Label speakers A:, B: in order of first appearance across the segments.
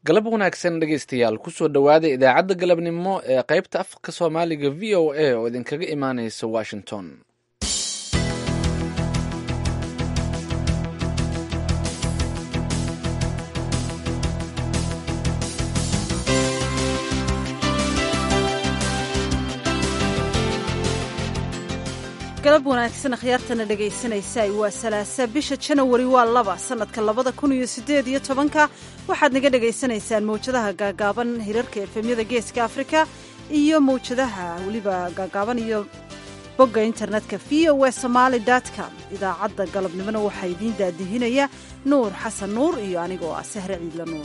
A: galab wanaagsan dhegaystayaal kusoo dhowaada idaacadda galabnimo ee qaybta afka soomaaliga v o a oo idinkaga imaanaysa washington
B: galab wanaagsan akhyaartana dhegaysanaysaay waa salaasa bisha janawari waa laba sannadka labada kun iyo siddeed iyo tobanka waxaad naga dhegaysanaysaan mawjadaha gaagaaban hirarka efemyada geeska afrika iyo mawjadaha weliba gaagaaban iyo bogga internetka v o e somaali com idaacadda galabnimona waxaa idiin daadihinaya nuur xasan nuur iyo anigoo ah sahre ciidla nuur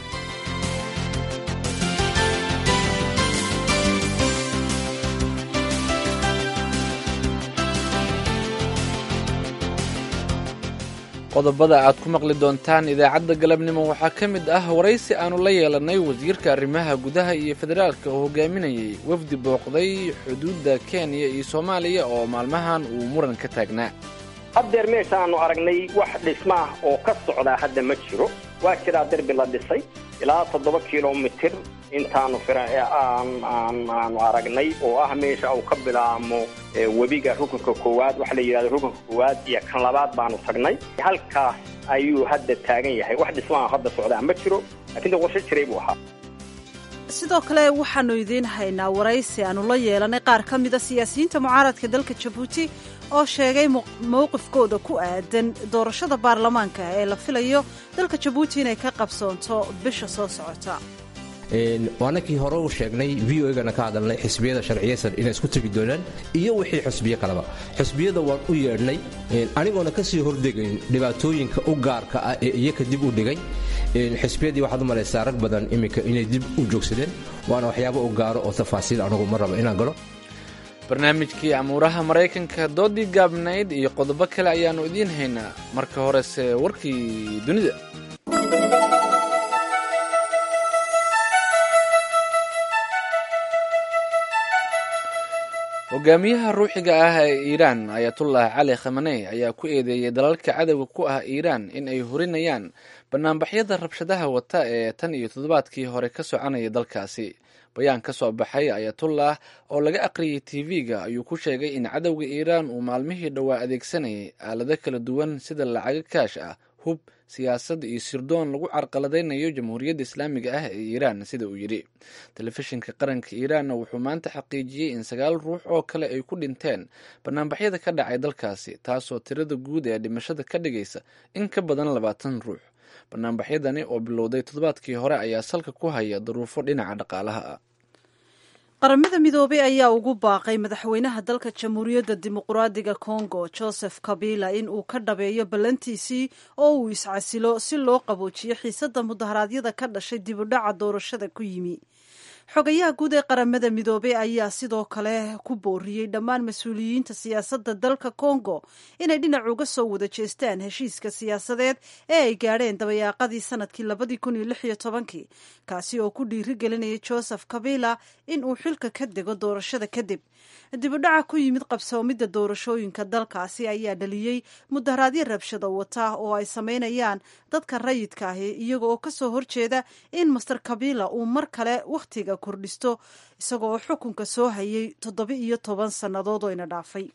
A: qodobada aad ku maqli doontaan idaacadda galabnimo waxaa ka mid ah waraysi aannu la yeelannay wasiirka arrimaha gudaha iyo federaalka oo hogaaminayay wafdi booqday xuduudda kenya iyo soomaaliya oo maalmahan uu muran ka taagnaa
C: haddeer meeshaannu aragnay wax dhisma ah oo ka socdaa hadda ma jiro waa jiraa derbi la dhisay ilaa toddoba kilomitir intaanu aanu aragnay oo ah meesha uu ka bilaamo webiga rukunka koowaad waxa la yidhahdo rukunka koowaad iyo kan labaad baanu tagnay halkaas ayuu hadda taagan yahay wax dhismaha hadda socdaa ma jiro laakiin de qorshe jiray buu ahaa
B: sidoo kale waxaannu idiin haynaa waraysi aannu la yeelanay qaar ka mida siyaasiyiinta mucaaradka dalka jabuuti oo sheegay mowqifkooda ku aadan doorashada baarlamaanka ee la filayo dalka jabuuti inay ka qabsoonto bisha soo socota
D: waanakii hore u sheegnay v o gana ka hadalnay xisbiyada sharciyaysan inay isku tegi doonaan iyo wixii xusbiyo kaleba xusbiyada waan u yeedhnay anigoona ka sii hordegayn dhibaatooyinka u gaarka ah ee iyaka dib u dhigay xisbiyadii waxaad u malaysaa rag badan iminka inay dib u joogsadeen waana waxyaabo u gaaro oo tafaasiil anugu ma rabo inaan galo
A: barnaamijkii amuuraha maraykanka doodii gaabnayd iyo qodobo kale ayaannu idiin haynaa marka horese warkii dunida hogaamiyaha ruuxiga ah ee iiraan ayatullah cali khamaney ayaa ku eedeeyey dalalka cadowga ku ah iiraan in ay horinayaan banaanbaxyada rabshadaha wata ee tan iyo toddobaadkii hore ka soconaya dalkaasi bayaan ka soo baxay ayatullah oo laga aqriyay tv-ga ayuu ku sheegay in cadowga iiraan uu maalmihii dhowaa adeegsanayay aalado kala duwan sida lacago kaash ah hub siyaasad iyo sirdoon lagu carqaladaynayo jamhuuriyadda islaamiga ah ee iiraan sida uu yidhi telefishinka qaranka iiraanna wuxuu maanta xaqiijiyey in sagaal ruux oo kale ay ku dhinteen banaanbaxyada ka dhacay dalkaasi taasoo tirada guud ee dhimashada ka dhigaysa in ka badan labaatan ruux banaanbaxyadani oo bilowday toddobaadkii hore ayaa salka ku haya duruufo dhinaca dhaqaalaha ah
B: qaramada midoobay ayaa ugu baaqay madaxweynaha dalka jamhuuriyadda dimuqraadiga congo joseph kabila in uu ka dhabeeyo ballantiisii oo uu iscasilo si loo qaboojiyo xiisadda mudaharaadyada ka dhashay dibudhaca doorashada ku yimi xogayaha guud ee qaramada midoobey ayaa sidoo kale ku booriyey dhammaan mas-uuliyiinta siyaasadda dalka congo inay dhinac uga soo wada jeestaan heshiiska siyaasadeed ee ay gaadheen dabayaaqadii sanadkii labadii kun iyo lix iyo tobankii kaasi oo ku dhiiri gelinaya joseph kabila in uu xilka ka dego doorashada kadib dibudhaca ku yimid qabsoomidda doorashooyinka dalkaasi ayaa dhaliyey mudaharaadyo rabshado wata oo ay samaynayaan dadka rayidka ahi iyaga oo kasoo horjeeda in master kabila uu mar kale wakhtiga kordhisto isaga oo xukunka soo hayay toddoba iyo toban sannadood oo ina dhaafay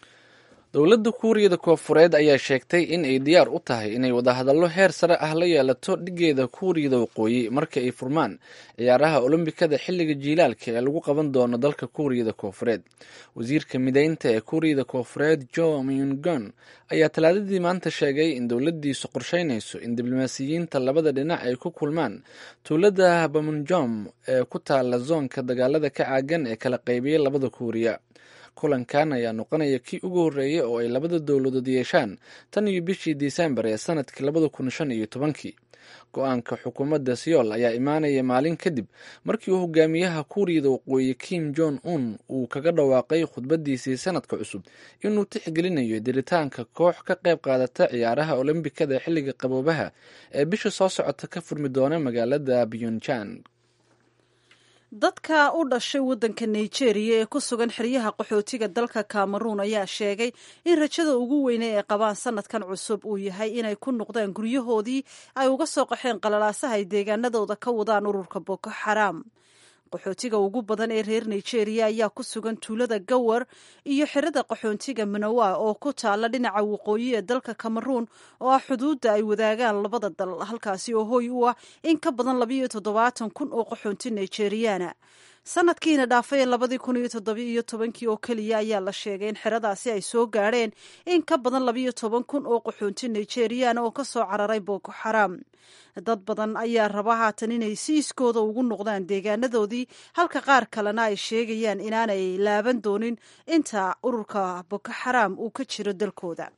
A: dowladda kuuriyada koofureed ayaa sheegtay in ay diyaar u tahay inay wadahadallo heer sare ah la yeelato dhigeeda kuuriyada waqooyi marka ay furmaan ciyaaraha olombikada xilliga jiilaalka ee lagu qaban doono dalka kuuriyada koofureed wasiirka mideynta ee kuuriyada koofureed jo myungon ayaa talaadadii maanta sheegay in dowladdiisu qorsheynayso in diblomaasiyiinta labada dhinac ay ku kulmaan tuulada bamunjom ee ku taala zoonka dagaalada ka caagan ee kala qaybiyay labada kuuriya kulankan ayaa noqonaya kii ugu horreeyay oo ay labada dowladood yeeshaan tan iyo bishii disembar ee sanadkii labada kun shan iyo tobankii go-aanka xukuumadda seoul ayaa imaanaya maalin kadib markii uu hogaamiyaha kuuriyada waqooyi kim jong un uu kaga dhawaaqay khudbadiisii sanadka cusub inuu tixgelinayo diritaanka koox ka qayb qaadata ciyaaraha olombikada xilliga qaboobaha ee bisha soo socota ka furmi doona magaalada pyongyang
B: dadka u dhashay waddanka nigeria ee ku sugan xeryaha qaxootiga dalka cameroon ayaa sheegay in rajada ugu weyne ay qabaan sanadkan cusub uu yahay inay ku noqdaan guryahoodii ay uga soo qaxeen qalalaasaha ay deegaanadooda ka wadaan ururka boko xaraam qaxootiga ugu badan ee reer nigeria ayaa ku sugan tuulada gawar iyo xerada qaxoontiga manawa oo ku taala dhinaca waqooyi ee dalka cameroon oo ah xuduudda ay wadaagaan labada dal halkaasi oo hoy u ah in ka badan labayo toddobaatan kun oo qaxoonti nigeriana sanadkiina dhaafay ee labadii kun iyo toddobiiyo tobankii oo keliya ayaa la sheegay in xeradaasi ay soo gaadheen in ka badan labayo toban kun oo qaxoonti nigeriana oo ka soo cararay boko xaraam dad badan ayaa raba haatan inay siiskooda ugu noqdaan deegaanadoodii halka qaar kalena ay sheegayaan inaanay laaban doonin inta ururka boko xaraam uu ka jiro dalkooda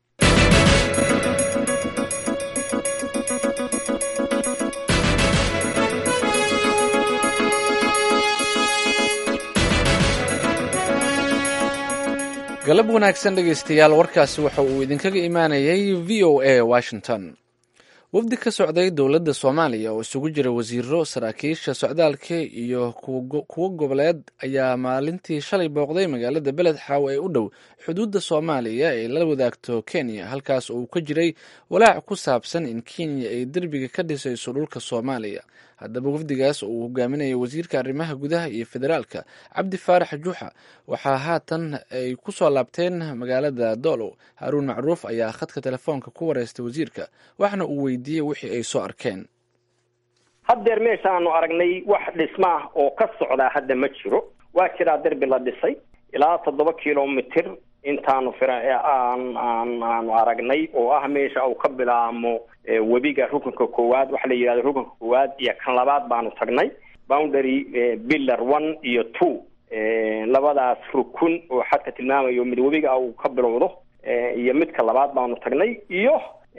A: galab wanaagsan dhegaystayaal warkaasi waxa uu idinkaga imaanayay v o a washington wafdi ka socday dowladda soomaaliya oo isugu jira wasiiro saraakiisha socdaalka iyo kuwo goboleed ayaa maalintii shalay booqday magaalada beled xaaw ee u dhow xuduudda soomaaliya ay la wadaagto kenya halkaas oo uu ka jiray walaac ku saabsan in kenya ay derbiga ka dhisayso dhulka soomaaliya haddaba wafdigaas oo uu hogaaminaya wasiirka arrimaha gudaha iyo federaalka cabdi faarax juuxa waxaa haatan ay ku soo laabteen magaalada doolow haaruun macruuf ayaa khadka telefoonka ku wareystay wasiirka waxna uu weydiiyey wixii ay soo arkeen
C: haddeer meeshaanu aragnay wax dhismaah oo ka socdaa hadda ma jiro waa jiraa derbi la dhisay ilaa toddoba kilomitir intaanu fira aan aan aanu aragnay oo ah meesha uu ka bilaamo webiga rukunka koowaad waxa la yidhahdo rukunka koowaad iyo kan labaad baanu tagnay boundary pillar one iyo two labadaas rukun oo xadka tilmaamayo mid webiga uu ka bilowdo iyo midka labaad baanu tagnay iyo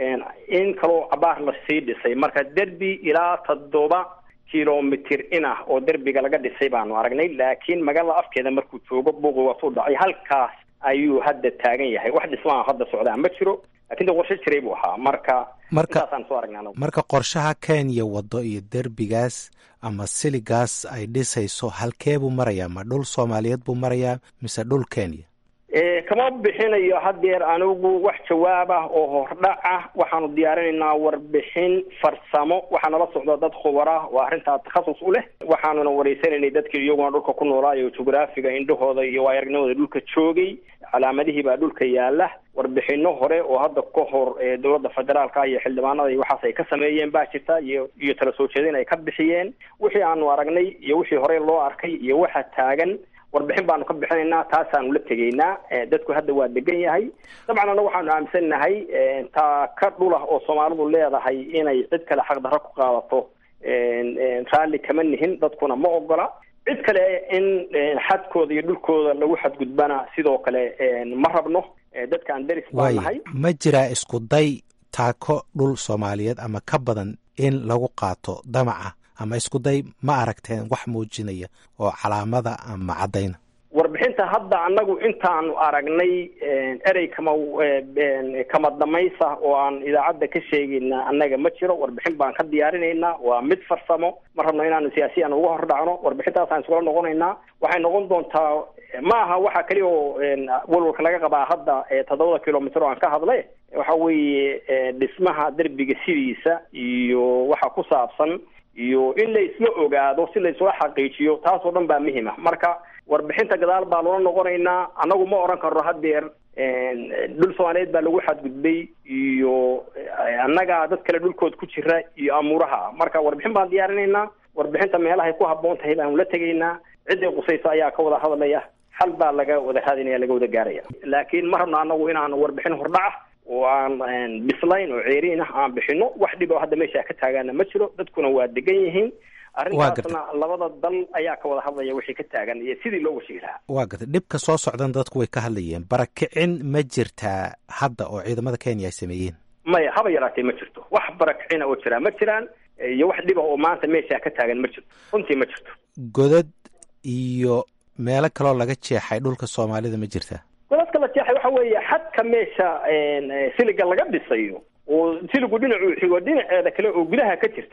C: in kaloo cabaar la sii dhisay marka derbi ilaa toddoba kilomitir in ah oo derbiga laga dhisay baanu aragnay laakiin magaalada afkeeda markuu joogo buuqi waasuu dhacay halkaas ayuu hadda taagan yahay wax dhismaha hadda socdaa ma jiro lakin de qorshe jiray buu ahaa marka intaasaan soo aragnay anagu
E: marka qorshaha kenya waddo iyo derbigaas ama siligaas ay dhisayso halkee buu marayaa ma dhul soomaaliyeed buu marayaa mise dhul kenya
C: kama bixinayo haddeer anigu wax jawaab ah oo hordhac ah waxaanu diyaarinaynaa warbixin farsamo waxaa nala socda dad khubar ah oo arrintaa takhasus u leh waxaanuna wareysanaynay dadkii iyaguna dhulka ku noolaayo jugraafiga indhahooda iyo waayaragnimadooda dhulka joogay calaamadihii baa dhulka yaala warbixino hore oo hadda ka hor dowladda federaalka iyo xildhibaanada iyo waxaas ay ka sameeyeen baa jirta iyo iyo tala soo jeedin ay ka bixiyeen wixii aanu aragnay iyo wixii horey loo arkay iyo waxa taagan warbixin baanu ka bixinaynaa taasaanu la tegaynaa dadku hadda waa degan yahay dabcan anna waxaanu aaminsannahay taa ka dhulah oo soomaalidu leedahay inay cid kale xaqdarro ku qaadato raalli kama nihin dadkuna ma ogola cid kale in xadkooda iyo dhulkooda lagu xadgudbana sidoo kale ma rabno dadkaan deris baan nahay
E: ma jiraa isku day taako dhul soomaaliyeed ama ka badan in lagu qaato damaca ama isku day ma aragteen wax muujinaya oo calaamada ama caddayna
C: warbixinta hadda annagu intaanu aragnay erey kama kama damaysa oo aan idaacadda ka sheegayna annaga ma jiro warbixin baan ka diyaarinaynaa waa mid farsamo ma rabno inaanu siyaasiyan uga hor dhacno warbixintaasaan iskula noqonaynaa waxay noqon doontaa ma aha waxa keliya oo walwalka laga qabaa hadda toddobada kilomitr oo aan ka hadlay waxa weeye dhismaha derbiga sidiisa iyo waxa ku saabsan iyo in la isla ogaado si la isula xaqiijiyo taas oo dhan baa muhim ah marka warbixinta gadaal baa loola noqonaynaa annagu ma oran karno haddeer dhul soomaaliyeed baa lagu xadgudbay iyo annaga dad kale dhulkood ku jira iyo amuuraha marka warbixin baan diyaarinaynaa warbixinta meelahay ku habboon tahay baanu la tegaynaa ciday qusayso ayaa ka wada hadlaya xal baa laga wada raadinaya laga wada gaaraya laakiin ma rabno annagu inaanu warbixin hordhaca oo aan bislayn oo ceeriin ah aan bixino wax dhib oo hadda meesha ka taagaana ma jiro dadkuna waa degan yihiin arrintaasna labada dal ayaa ka wada hadlaya wixii ka taagan iyo sidii loo washigi lahaa
E: waa gartay dhibka soo socdan dadku way ka hadlayeen barakicin ma jirtaa hadda oo ciidamada kenya ay sameeyeen
C: maya haba yaraatee ma jirto wax barakicina oo jiraa ma jiraan iyo wax dhiba oo maanta meesha ka taagan ma jirto runtii ma jirto
E: godad iyo meelo kaloo laga jeexay dhulka soomaalida ma jirtaa
C: godadka la jeexay waxa weeye xadka meesha siliga laga dhisayo oo siligu dhinacuu xigo dhinaceeda kale oo gudaha ka jirta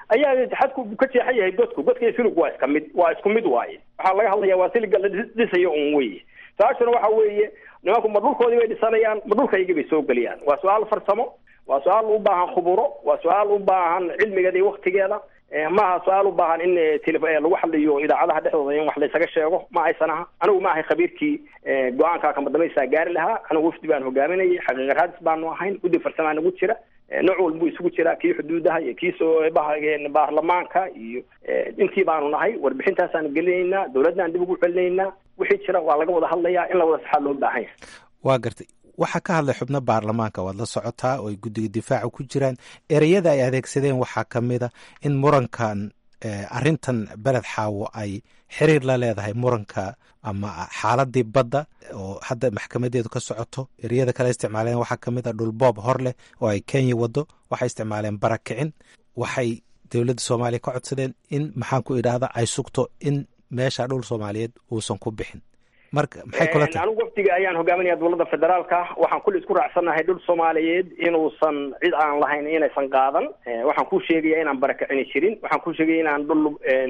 C: ayaa xadku ka jeexan yahay godku godka iyo silig waa iska mid waa isku mid waaye waxaa laga hadlaya waa siliga la dhisayo un weye su-aashuna waxa weeye nimanku ma dhulkoodii bay dhisanayaan ma dhulkaygii bay soo geliyaan waa su-aal farsamo waa su-aal u baahan khuburo waa su-aal u baahan cilmigeeda iyo waktigeeda maaha su-aal u baahan in lagu hadlayo idaacadaha dhexdooda in wax laysaga sheego ma aysan aha anigu ma ahay khabiirkii go-aanka kamadambaysaa gaari lahaa anigu wafdi baan hogaaminayay xaqiiqa raadis baanu ahayn guddi farsamaa nagu jira nooc walbuu isugu jiraa kii xuduudaha iyo kii soo baarlamaanka iyo intii baanu nahay warbixintaasaanu gelinaynaa dowladnaan dib ugu celinaynaa wixii jira waa laga wada hadlayaa in la wada saxaa loo baahan yahay
E: waa gartay waxaa ka hadlay xubno baarlamaanka waad la socotaa oo ay guddiga difaaca ku jiraan ereyada ay adeegsadeen waxaa ka mid a in murankan arrintan beled xaawo ay xiriir la leedahay muranka ama xaaladii badda oo hadda maxkamadeedu ka socoto ereyada kale isticmaaleen waxaa ka mid a dhulboob hor leh oo ay kenya wado waxay isticmaaleen barakicin waxay dowladda soomaaliya ka codsadeen in maxaan ku idhaahda ay sugto in meesha dhul soomaaliyeed uusan ku bixin marka maxay kula tahay
C: anigu wafdiga ayaan hogaaminaya dowladda federaalka waxaan kulli isku raacsanahay dhul soomaaliyeed inuusan cid aan lahayn inaysan qaadan waxaan ku sheegaya inaan barakicini jirin waxaan ku sheegaya inaan dhul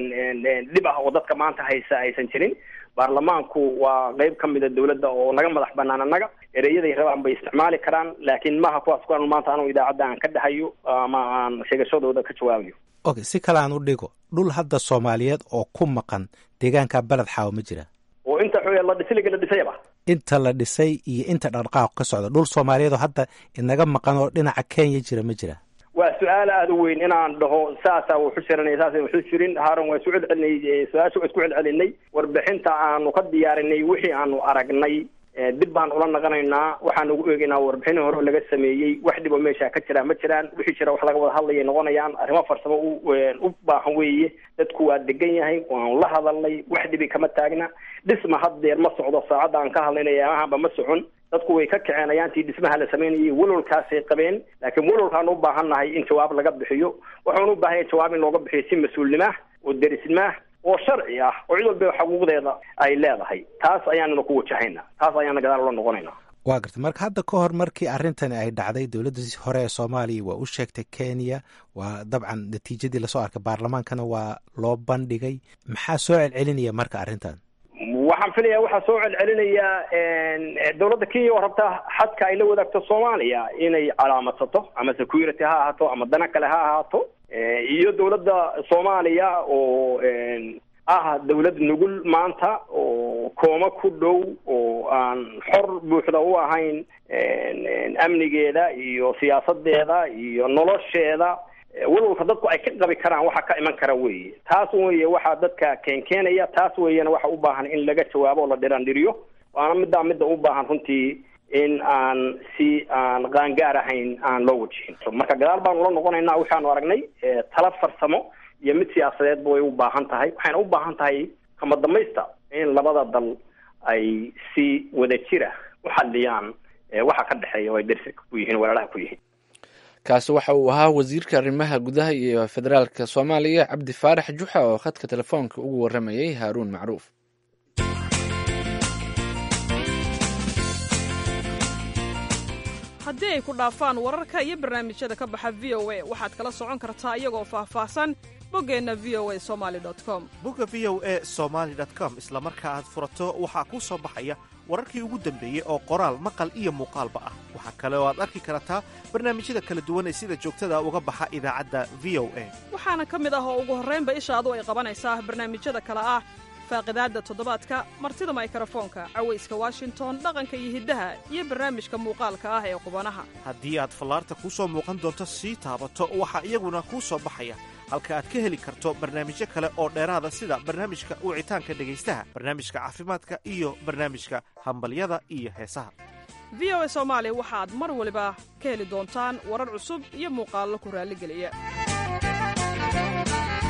C: dhib ah oo dadka maanta haysa aysan jirin baarlamaanku waa qeyb ka mida dowladda oo naga madax banaan annaga ereyaday rabaan bay isticmaali karaan laakiin maaha kuwaas kuwaan maanta anu idaacadda aan ka dhahayo ama aan sheegashadooda ka jawaabayo
E: okay si kale aan u dhigo dhul hadda soomaaliyeed oo ku maqan deegaanka beled xaawo ma jira
C: oo inta la dhisiliga la dhisayaba
E: inta la dhisay iyo inta dhaqdhaqaaq ka socda dhul soomaaliyeed oo hadda inaga maqan oo dhinaca kenya jira ma jira
C: waa su-aal aada u weyn inaan dhaho saasaa wuxu jiranay saasa wuxu jirin haaron waa isu celcelinay su-aasha waa isku celcelinay warbixinta aanu ka diyaarinay wixii aanu aragnay dib baan ula naqanaynaa waxaan ugu eegaynaa warbixin hore laga sameeyey wax dhib oo meesha ka jira ma jiraan wixii jira wax laga wada hadlayay noqonayaan arrimo farsamo u baahan weeye dadku waa degan yahay waanu la hadalnay wax dhibi kama taagna dhisma haddeer ma socdo saacadda aan ka hadlaynaya amahanba ma socon dadku way ka kaceen ayaantii dhismaha la samaynayay walolkaasay qabeen laakiin walolkaan u baahannahay in jawaab laga bixiyo waxaan u baahanya jawaab in looga bixiyo si mas-uulnimaah oo derisnimaah oo sharci ah oo cid walba xuquuqdeeda ay leedahay taas ayaanuna ku wajahayna taas ayaana gadaal ula noqonayna
E: waa gartay marka hadda ka hor markii arrintani ay dhacday dowladda hore ee soomaaliya waa u sheegtay kenya waa dabcan natiijadii lasoo arkay baarlamaankana waa loo bandhigay maxaa soo celcelinaya marka arrintan
C: waxaan filaya waxaa soo celcelinayaa dowladda kenya oo rabta xadka ay la wadaagto soomaaliya inay calaamadsato ama security ha ahaato ama dana kale ha ahaato iyo dowladda soomaaliya oo ah dowlad nugul maanta oo kooma ku dhow oo aan xor buuxda u ahayn amnigeeda iyo siyaasadeeda iyo nolosheeda walwalka dadku ay ka qabi karaan waxa ka iman kara weeye taas weye waxaa dadka keenkeenaya taas weeyana waxa u baahan in laga jawaabo oo la dhirandhiriyo waana middaa midda u baahan runtii in aan si aan qaangaar ahayn aan loo wajihin marka gadaal baanu la noqonaynaa waxaanu aragnay tala farsamo iyo mid siyaasadeedba way u baahan tahay waxayna u baahan tahay kama damaysta in labada dal ay si wadajira u xaliyaan waxa ka dhexeeya oo ay dersi ku yihiin weeraraha ku yihiin
A: kaasi waxa uu ahaa wasiirka arrimaha gudaha iyo federaalka soomaaliya cabdi faarax juxa oo khadka telefoonka ugu waramayay haaruun macruuf
F: haddii ay ku dhaafaan wararka iyo barnaamijyada ka baxa v o a waxaad kala socon kartaa iyagoo faahfaahsan boggeenna v o a somali com
G: bogga v o a somaali com isla marka aad furato waxaa kuu soo baxaya wararkii ugu dambeeyey oo qoraal maqal iyo muuqaalba ah waxaa kale oo aad arki kartaa barnaamijyada kala duwan ee sida joogtada uga baxa idaacadda v o a
F: waxaana ka mid ah oo ugu horraynba ishaadu ay qabanaysaa barnaamijyada kale ah faaqidaadda toddobaadka martida maykarafoonka cawayska washington dhaqanka iyo hiddaha iyo barnaamijka muuqaalka ah ee qubanaha
G: haddii aad fallaarta kuu soo muuqan doonto sii taabato waxaa iyaguna kuu soo baxaya halka aad ka heli karto barnaamijyo kale oo dheeraada sida barnaamijka wicitaanka dhegaystaha barnaamijka caafimaadka iyo barnaamijka hambalyada iyo heesaha
F: v o a soomaali waxaad mar waliba ka heli doontaan warar cusub iyo muuqaallo ku raalligeliya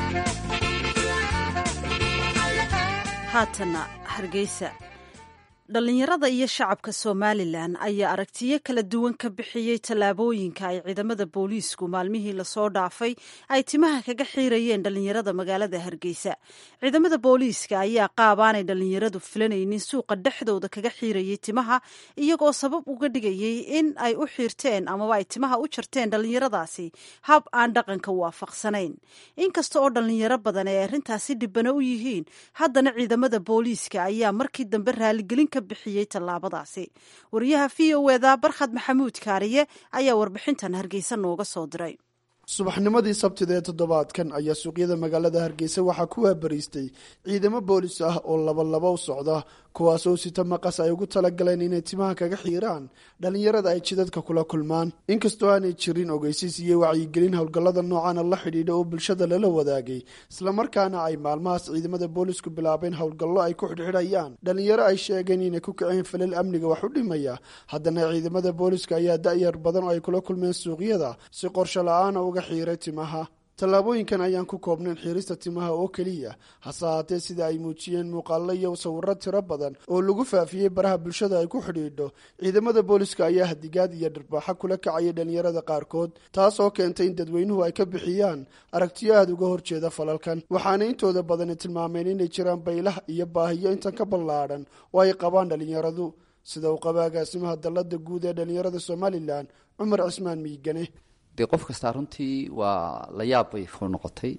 B: haatana hargeysa dhallinyarada iyo shacabka somalilan ayaa aragtiyo kala duwan ka bixiyey tallaabooyinka ay ciidamada booliisku maalmihii lasoo dhaafay ay timaha kaga xiirayeen dhallinyarada magaalada hargeysa ciidamada booliiska ayaa qaabaanay dhallinyaradu filanaynin suuqa dhexdooda kaga xiirayey timaha iyagoo sabab uga dhigayey in ay u xiirteen amaba ay timaha u jarteen dhallinyaradaasi hab aan dhaqanka waafaqsanayn inkasta oo dhallinyaro badan ay arrintaasi dhibano u yihiin haddana ciidamada booliiska ayaa markii dambe raaligelin ka bixiyey tallaabadaasi wariyaha v o eda barkhad maxamuud kaariye ayaa warbixintan hargeysa nooga soo diray
H: subaxnimadii sabtida ee toddobaadkan ayaa suuqyada magaalada hargeysa waxaa ku waabariistay ciidamo boolis ah oo labalaba u socda kuwaasoo sita maqas ay ugu talagaleen inay timaha kaga xiiraan dhallinyarada ay jidadka kula kulmaan inkastoo aanay jirin ogeysiis iyo wacyigelin howlgallada noocana la xidhiidha oo bulshada lala wadaagay islamarkaana ay maalmahaas ciidamada boolisku bilaabeen howlgallo ay ku xidhxidhayaan dhallinyaro ay sheegeen inay ku kiceen falal amniga wax u dhimaya haddana ciidamada booliska ayaa da-yar badan oo ay kula kulmeen suuqyada si qorsho la-aana uga xiiray timaha tallaabooyinkan ayaan ku koobnayn xiirista timaha oo keliya hase haatee sida ay muujiyeen muuqaallo iyo sawiro tiro badan oo lagu faafiyey baraha bulshada ay ku xidhiidho ciidamada booliska ayaa hadigaad iyo dharbaaxo kula kacayay dhallinyarada qaarkood taas oo keentay in dadweynuhu ay ka bixiyaan aragtiyo aada uga horjeeda falalkan waxaana intooda badani tilmaameen inay jiraan baylah iyo baahiyo intan ka ballaadhan oo ay qabaan dhallinyaradu sida uu qaba agaasimaha dallada guud ee dhallinyarada somalilan cumar cismaan miigane
I: dee qof kastaa runtii waa la yaab bay ku noqotay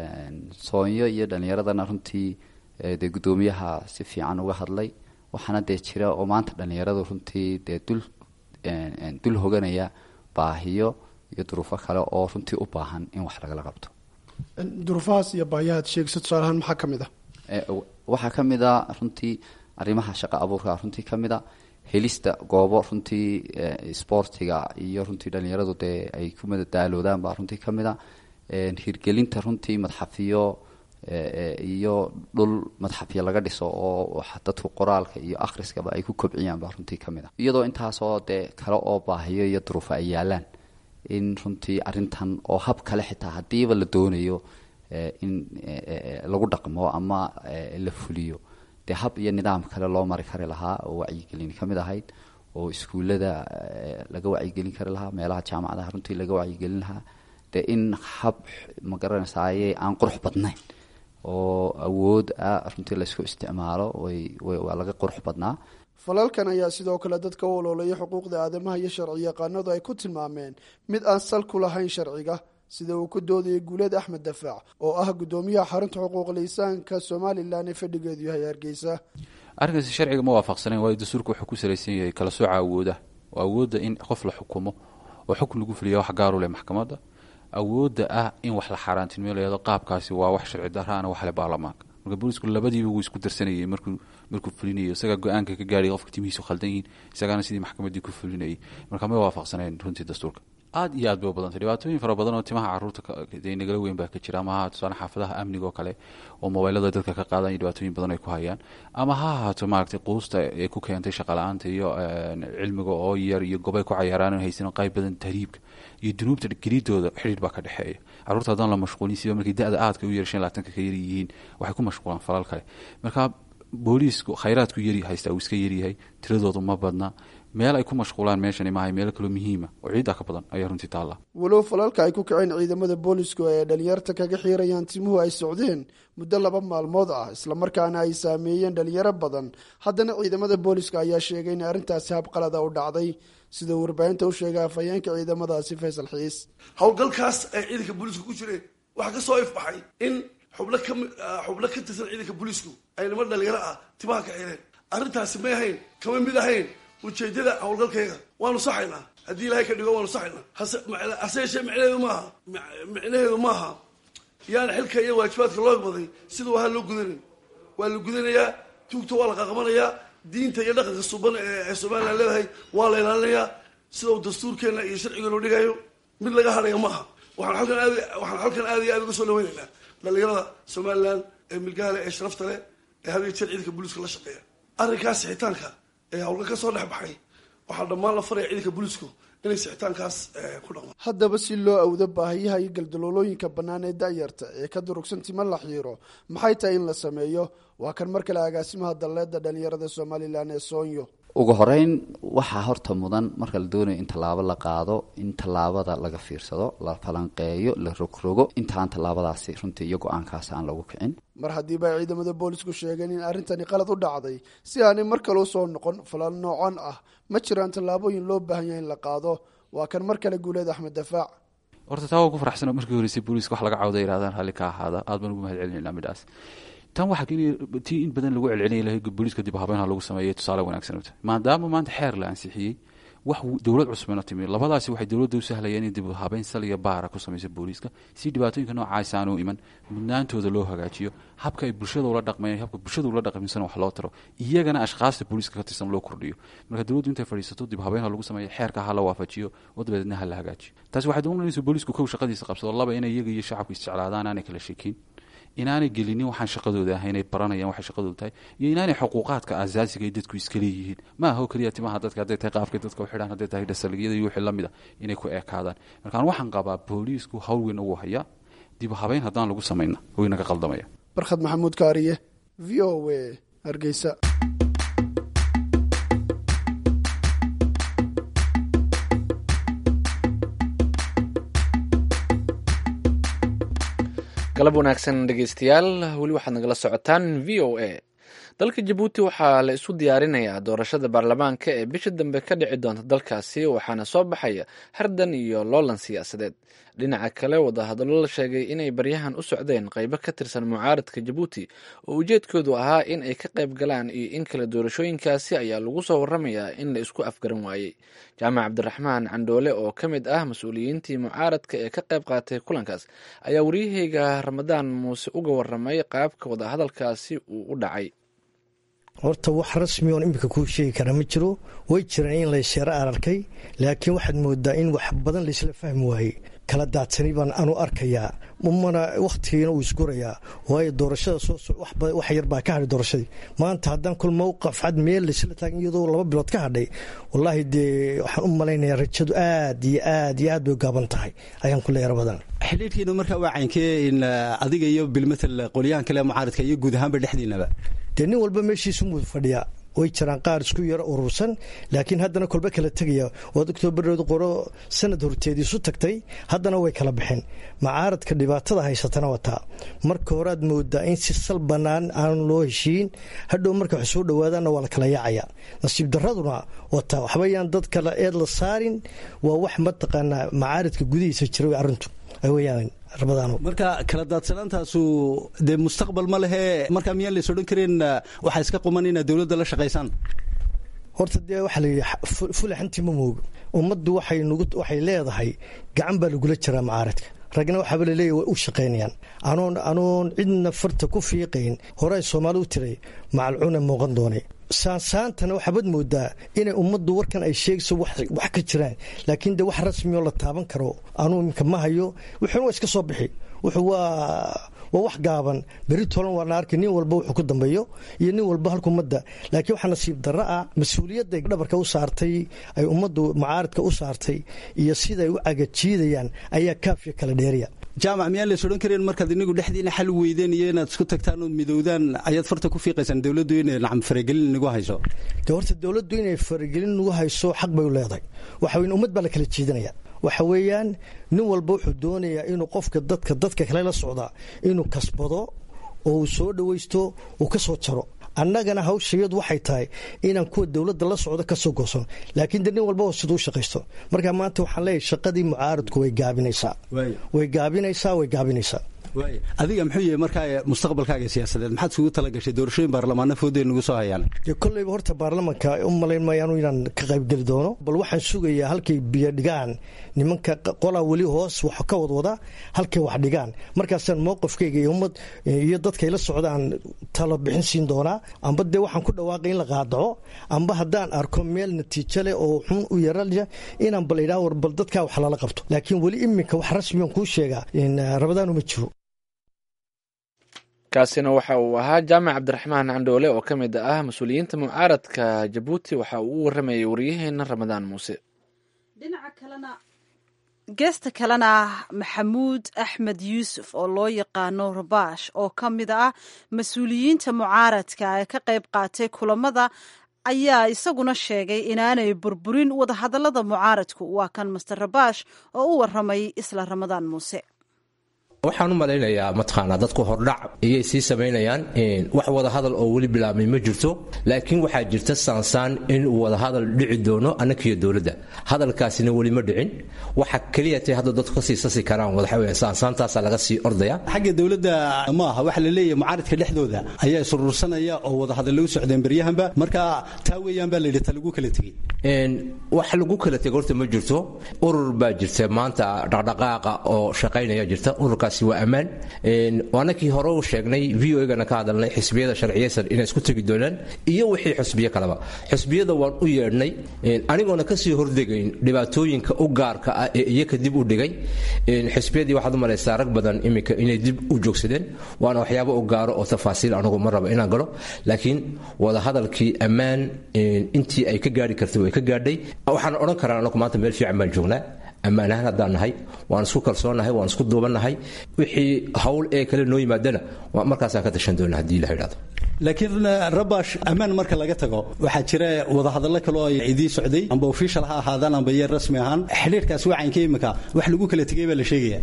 I: soonyo iyo dhalinyaradana runtii dee guddoomiyaha si fiican uga hadlay waxaana dee jira oo maanta dhalinyaradu runtii dee dul dul hoganaya baahiyo iyo duruufo kale oo runtii u baahan in wax lagala qabto
H: duruufahaas iyo baahiyahaad sheegsa tusaalahaan maxaa ka mid a
I: waxaa ka mid a runtii arrimaha shaqo abuurka runtii ka mid a helista goobo runtii sboortiga iyo runtii dhalinyaradu dee ay ku madadaaloodaan baa runtii ka mid a hirgelinta runtii madxafiyo iyo dhul madxafyo laga dhiso oo dadku qoraalka iyo akhriskaba ay ku kobciyaan baa runtii ka mid a iyadoo intaasoo dee kale oo baahiyo iyo duruufo ay yaalaan in runtii arrintan oo hab kale xitaa haddiiba la doonayo in lagu dhaqmo ama la fuliyo dee hab iyo nidaam kale loo mari kari lahaa oo wacyigelin ka mid ahayd oo iskuullada laga wacyigelin kari lahaa meelaha jaamacadaha runtii laga wacyigelin lahaa dee in hab ma garanaysaye aan qurux badnayn oo awood ah runtii laysku isticmaalo waa laga qurux badnaa
H: falalkan ayaa sidoo kale dadka u oloolaya xuquuqda aadamaha iyo sharci yaqaanadu ay ku tilmaameen mid aan sal ku lahayn sharciga sida uu ku doodayay guuleed axmed dafaac oo ah guddoomiyaha xarunta xuquuqul insaanka somalilan ee fadhigeedu yahay hargeysa
J: arrinkaasi sharciga ma waafaqsanayn waayo dastuurka wuxuu ku salaysan yahay kala sooca awooda oo awoodda in qof la xukumo oo xukun lagu fuliya wax gaaru leh maxkamadda awoodda ah in wax la xaaraantinimo layado qaabkaasi waa wax sharci daraana waxle baarlamaanka marka boolisku labadiiba wuu isku darsanayay markuu markuu fulinayo isagaa go-aanka ka gaadhay qofka timihiisu khaldan yihiin isagaana sidii maxkamaddii ku fulinayay marka ma waafaqsanayn runtii dastuurka aad iyo aad bay u badantay dhibaatooyin fara badan oo timaha caruurta dee nagala weyn baa ka jira ama ha tusaale xaafadaha amniga oo kale oo mobaylada dadka ka qaadanya dhibaatooyin badan ay ku hayaan ama ha ahaato maaragtay quusta ee ku keentay shaqala-aanta iyo cilmiga oo yar iyo gobay ku cayaaraan haysan qayb badan tahriibka iyo dunuubta geliidooda xidhiir baa ka dhexeeya caruurta haddaan la mashquulin siba markay da-da aadka u yar shan laatanka ka yar yihiin waxay ku mashquulaan falal kale marka booliisku khayraadku yari haystaa uu iska yaryahay tiradoodu ma badna meel ay ku mashquulaan meeshani maahay meelo kaloo muhiima oo ciiddaa ka badan ayaa runtii taalla
H: walow falalka ay ku kaceen ciidamada boolisku ee dhalinyarta kaga xiirayaan timuhu ay socdeen muddo laba maalmood ah islamarkaana ay saameeyeen dhalinyaro badan haddana ciidamada booliska ayaa sheegay in arrintaasi habqalada u dhacday sida warbaahinta u sheegay afhayeenka ciidamadaasi faysal xiis
K: howlgalkaas ay ciidanka booliisku ku jireen waxaa ka soo ifbaxay in xubno ka xubno ka tirsan ciidanka booliisku ay niman dhalinyaro ah timaha ka xireen arrintaasi may ahayn kama mid ahayn ujeedada howlgalkayga waanu saxaynaa haddii ilaahay ka dhigo waanu saxaynaa hase yeeshee micnaheedu maaha micnaheedu maaha yaana xilka iyo waajibaadka loo baday sida wahaa loo gudanin waa la gudanayaa tuugta waa la qaqabanayaa diinta iyo dhaqanka suban ee somalilan leedahay waa la ilaalinayaa sida uu dastuurkeena iyo sharcigeenu dhigayo mid laga hadhaya maaha waxaan alkan aad waxaan halkan aad iyo aad uga soo dhaweynaynaa dhalinyarada somalilan ee milgaale ee sharafta leh ee had iyo jeer ciidanka booliiska la shaqeeya arrinkaas sixitaanka ee hawlgal ka soo dhex baxay waxaa dhammaan la faraya ciidanka booliisku inay sixitaankaas ku dhaqmaan
H: haddaba si loo awdo baahiyaha iyo galdaloolooyinka bannaan ee da'yarta ee ka durugsan tima la xiiro maxay tahay in la sameeyo waa kan mar kale agaasimaha dalleedda dhalinyarada somalilan ee soonyo
I: ugu horeyn waxaa horta mudan marka la doonayo in tallaabo la qaado in tallaabada laga fiirsado la falanqeeyo la rogrogo intaan tallaabadaasi runtii iyo go-aankaas aan lagu kicin
H: mar haddiiba ay ciidamada boolisku sheegeen in arrintani qalad u dhacday si aanay mar kale usoo noqon falal noocan ah ma jiraan tallaabooyin loo baahan yahay in la qaado waa kan mar kale guuleed axmed dafaac
J: horta taa waa ku faraxsano markii horeysay booliiska wax laga cawda yidhahdaan ralli ka ahaada aad baan ugu mahad celinayna midhaas tan waxaa keenaya tii in badan lagu celcelinaya lahay booliiska dib habeynha lagu sameeyay tusaale wanaagsan utahay maadaama maanta xeer la ansixiyey wax dowlad cusubna timi labadaasi waxay dowladda u sahlayeen in dib habeyn sal iyo baara ku samaysa booliiska si dhibaatooyinka noocaas aanu iman mudnaantooda loo hagaajiyo habka ay bulshada ula dhaqmayaan habka bulshada ula dhaqmisana wax loo taro iyagana ashkaasta booliiska ka tirsan loo kordhiyo marka dowladdu intay fadhiisato dib habeynha lagu sameeyo xeerka ha la waafajiyo oo dabadeedna ha la hagaajiyo taasi waxay doonanaysa booliisku kow shaqadiisa qabsado laba inay iyaga iyo shacabku isjeclaadaan aanay kala sheekin inaanay gelinin waxaan shaqadooda ahay inay baranayaan waxay shaqadooda tahay iyo inaanay xuquuqaadka asaasiga ay dadku iska leeyihiin ma aha oo keliya timaha dadka hadday tahay qaafkay dadka u xidhaan hadday tahay dhasaligiyada iyo wixii la mid a inay ku eekaadaan markaan waxaan qabaa booliisku hawl weyn ugu hayaa dib habeyn haddaan lagu samayna way naga qaldamaya
H: barkhad maxamuud kaariye v o a hargeysa
A: galab wanaagsan dhegeystayaal weli waxaad nagala socotaan v o a dalka jabuuti waxaa la isu diyaarinayaa doorashada baarlamaanka ee bisha dambe ka dhici doonta dalkaasi waxaana soo baxaya hardan iyo loolan siyaasadeed dhinaca kale wadahadallo la sheegay inay baryahan u socdeen qeybo ka tirsan mucaaradka jabuuti oo ujeedkoodu ahaa in ay ka qayb galaan iyo in kale doorashooyinkaasi ayaa lagu soo waramayaa in la isku afgaran waayey jaamac cabdiraxmaan candhoole oo ka mid ah mas-uuliyiintii mucaaradka ee ka qayb qaatay kulankaas ayaa waryaheyga ramadaan muuse uga waramay qaabka wadahadalkaasi uu u dhacay
L: horta wax rasmi oon iminka kuu sheegi kara ma jiro way jiraan in laysyaro ararkay laakiin waxaad moodaa in wax badan laysla fahmi waayey kala daadsani baan anu arkayaa mana wakhtigiina uu isgurayaa waayo doorashada wax yar baa ka hadhay doorashadii maanta haddaan kul mowqaf cad meel laysla taagan iyadoo laba bilood ka hadhay wallaahi dee waxaan u malaynayaa rajadu aad iyo aad iyo aad bay u gaaban tahay ayaan ku leeya rabadan
M: xidhiirkiina markaa waa caynkee in adiga iyo bilmatal qolyahan kale mucaaradka iyo guud ahaanba dhexdiinaba
L: dee nin walba meeshiisu muu fadhiyaa way jiraan qaar isku yaro urursan laakiin haddana kolba kala tegaya waad ogtoo barhood qoro sanad horteed isu tagtay haddana way kala baxeen macaaradka dhibaatada haysatana wataa marka horead moodaa in si sal bannaan aan loo heshiin hadhow marka wax soo dhowaadaanna waa la kala yaacaya nasiib daraduna wataa waxbayaan dad kale eed la saarin waa wax mataqaanaa macaaradka gudihiisa jira way arrintu weyaan
M: marka kala daadsanaantaasu dee mustaqbal ma lehe markaa miyaan lays odhan kareen waxaa iska quman inaad dowladda la shaqaysaan
L: horta dee waxaa la yidhi fulaxantii ma moogo ummaddu waxay leedahay gacan baa lagula jiraa macaaradka ragna waxaaba laleeyahy way u shaqaynayaan anoon anoon cidna farta ku fiiqayn hore ay soomaali u tiray macalcuna muuqan doonay saansaantana waxaabad moodaa inay ummaddu warkan ay sheegayso wax ka jiraan laakiin dee wax rasmi oo la taaban karo anuu iminka ma hayo wuxuuna waa iska soo bixi wuxuu waa waa wax gaaban beri tolan waa la arkay nin walba wuxuu ku dambeeyo iyo nin walba halka ummadda laakiin waxaa nasiib darro ah mas-uuliyadday dhabarka u saartay ay ummaddu mucaaradka u saartay iyo siday u cagajiidayaan ayaa kaafiya kala dheeriya
M: jaamac miyaan lays odhan kareen markaad inigu dhexdiina xal weydeen iyo inaad isku tagtaan ood midowdaan ayaad farta ku fiiqaysaan dowladdu inay nacam faragelin inagu hayso
L: de horta dowladdu inay faragelin nagu hayso xaq bay u leedahay waxa weyn ummad baa la kala jiidanaya waxa weeyaan nin walba wuxuu doonayaa inuu qofka dadka dadka kale la socdaa inuu kasbado oo uu soo dhowaysto uu ka soo jaro annagana hawshayadu waxay tahay inaan kuwa dowladda la socdo ka soo goosan laakiin de nin walba siduu shaqaysto marka maanta waxaan leeyahay shaqadii mucaaradku way gaabinaysaa way gaabinaysaa way gaabinaysaa
M: adiga muxuu yahay markaa mustaqbalkaaga siyaasadeed maxaad isugu tala gashay doorashooyin baarlamaana foodeen nagu soo hayaan
L: dee kolleyba horta baarlamanka u malayn maayaanu inaan ka qaybgeli doono bal waxaan sugayaa halkay biyo dhigaan nimanka qolaa weli hoos wax ka wadwada halkay wax dhigaan markaasaan mowqifkayga iyo ummad iyo dadkay la socdaan talo bixin siin doonaa amba dee waxaan ku dhawaaqay in la qaadaco amba haddaan arko meel natiijo leh oo xun u yaralya inaan bal idhaa war bal dadkaa wax lala qabto laakiin weli iminka wax rasmiyan kuu sheegaa rabadaanu ma jiro
A: kaasina waxa uu ahaa jaamac cabdiraxmaan candhoole oo ka mid ah mas-uuliyiinta mucaaradka jabuuti waxa uu u waramayay waryaheena ramadaan muuse
B: geesta kalena maxamuud axmed yuusuf oo loo yaqaano rabaash oo ka mid ah mas-uuliyiinta mucaaradka ee ka qayb qaatay kulamada ayaa isaguna sheegay inaanay burburin wadahadallada mucaaradku waa kan master rabaash oo u waramay isla ramadaan muuse
D: waxaan u malaynayaa mataqaanaa dadku hordhac ayay sii samaynayaan wax wadahadal oo weli bilaabmay ma jirto laakiin waxaa jirta saansaan in uu wadahadal dhici doono annakiyo dowladda hadalkaasina weli ma dhicin waxa keliya tay hadda dadku kasii sasi karaan waxaweye saansaantaasaa laga sii ordaya
M: xagga dowladda ma aha waxa la leeyahay mucaaradka dhexdooda ayaa isuruursanaya oo wadahadal lagu socdeen beryahanba marka taa weeyaan baa layidhi ta lagu kala tegey
D: wax lagu kala tegay horta ma jirto urur baa jirta maanta dhaqdhaqaaqa oo shaqaynaya jirta ururkaas waa ammaan waanakii hore u sheegnay v o gana ka hadalnay xisbiyada sharciyeysan inay isku tegi doonaan iyo wixii xusbiyo kaleba xusbiyada waan u yeedhnay anigoona kasii hordegayn dhibaatooyinka u gaarka ah ee iyaka dib u dhigay xisbiyadii waxaad u malaysaa rag badan iminka inay dib u joogsadeen waana waxyaabo u gaaro oo tafaasiil anigu ma raba inaan galo laakiin wadahadalkii ammaan intii ay ka gaari kartay way ka gaadhay waxaan odhan karaa anagu maanta meel fiican baan joognaa ammaan ahaan haddaan nahay waan isku kalsoonnahay waan isku duubannahay wixii hawl ee kale noo yimaadana markaasaan ka tashan doona haddii la idhahdo
M: laakiin rabash ammaan marka laga tago waxaa jira wadahadallo kale oo idii socday amba official ha ahaadaan amba yeer rasmi ahaan xidhiirkaas wacaynka imika wax lagu kala tegay baa la sheegaya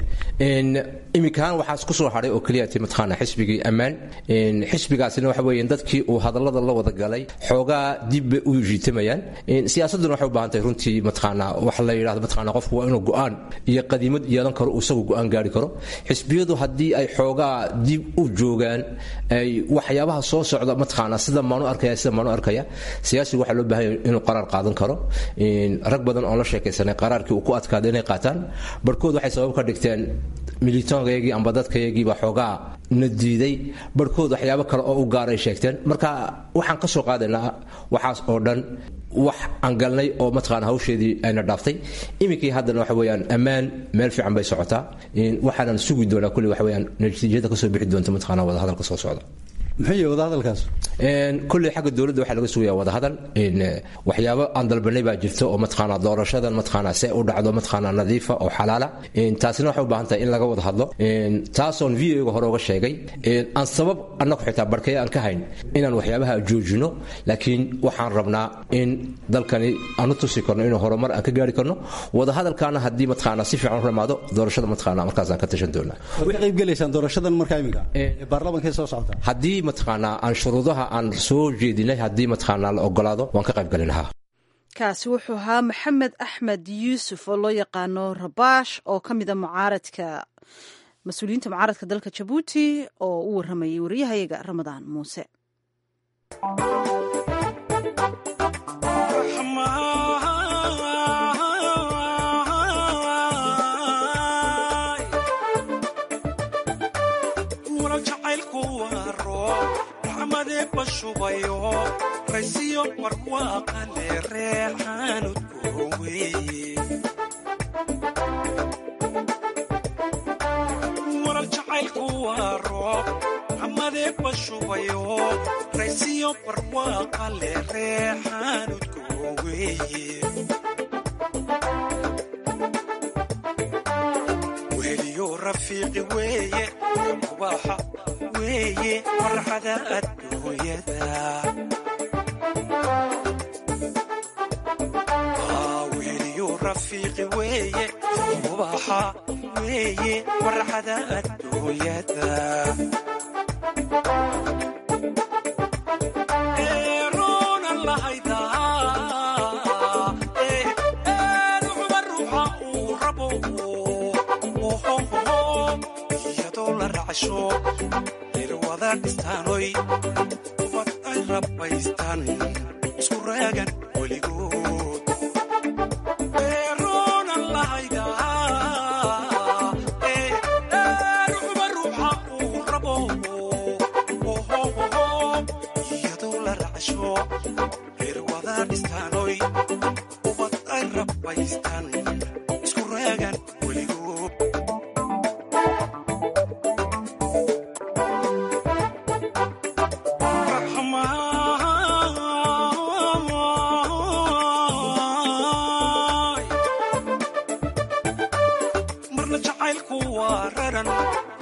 D: iminkaan waxaa isku soo hadhay oo keliya ti mataqaana xisbigii ammaan xisbigaasina waxa weeye dadkii uu hadallada la wada galay xoogaa dib bay u jiitamayaan siyaasadduna waxay u baahan tahay runtii mataqaana wax la yidhahdo mataqaana qofku waa inuu go'aan iyo qadiimad yeelan karo uu isagu go'aan gaari karo xisbiyadu haddii ay xoogaa dib u joogaan ay waxyaabaha soo socda mataqaana sida maanu arkaya sida maanu arkaya siyaasigu waxaa loo baahan yahay inuu qaraar qaadan karo rag badan oo la sheekaysanay qaraarkii uu ku adkaada inay qaataan barhkood waxay sabab ka dhigteen militoonkayagii amba dadkayagiiba xoogaa na diiday barhkood waxyaabo kale oo u gaaray sheegteen marka waxaan ka soo qaadaynaa waxaas oo dhan wax aan galnay oo mataqaana hawsheedii ayna dhaaftay iminkii haddana waxa weeyaan ammaan meel fiican bay socotaa waxaanan sugi doonaa kulli waxa weeyaan natiijada kasoo bixi doonta mataqaana wadahadalka soo socda
M: muxuu yahay wadahadalkaas
D: kulley xagga dowladda waxaa laga sugaya wadahadal waxyaabo aan dalbanay baa jirta oo mataqaana doorashadan mataqaana see u dhacdo mataqaana nadiifa oo xalaala taasina waxay u baahan tahay in laga wada hadlo taasoon v o ga hore uga sheegay aan sabab annagu xitaa barkaya aan ka hayn inaan waxyaabaha joojino laakiin waxaan rabnaa in dalkani aanu tusi karno inuu horumar aan ka gaari karno wadahadalkaana haddii mataqaana si fiican u ramaado doorashada mataqaana markaasaan ka tashan doonaa
M: way qayb gelaysaan doorashadan markaa iminka baarlamankay soo socota
D: haddii mataqaanaa aan shuruudaha aan soo jeedinay haddii mataqaanaa la ogolaado waan ka qayb galin lahaa
B: kaasi wuxuu ahaa maxamed axmed yuusuf oo loo yaqaano rabaash oo ka mida mucaaradka mas-uuliyiinta mucaaradka dalka jabuuti oo u waramayay wariyahayaga ramadaan muuse
N: bashubayo raysiyo barwaaqale reexaanudkooweeye warar jacaylku waa roob xamadee bashubayo raysiyo barwaaqale reexaanudkooweeye weliyo rafiiqi weeye kubaaxa weeye farxada adduunyada weliyo rafiiqi weeye kubaaxa weeye farxada adduunyada eeroonan lahaydaa ruuxba ruuxa uu rabo iyadoo la racsho irwada dhistaanoy ubad ay rabbaystaan isku raagan weligood eeroonan lahaydaa ruuxba ruuxa uu rabo iyadoo la racsho irwada dhistaanoy ubad ay rabbaystaan isku raagan weligood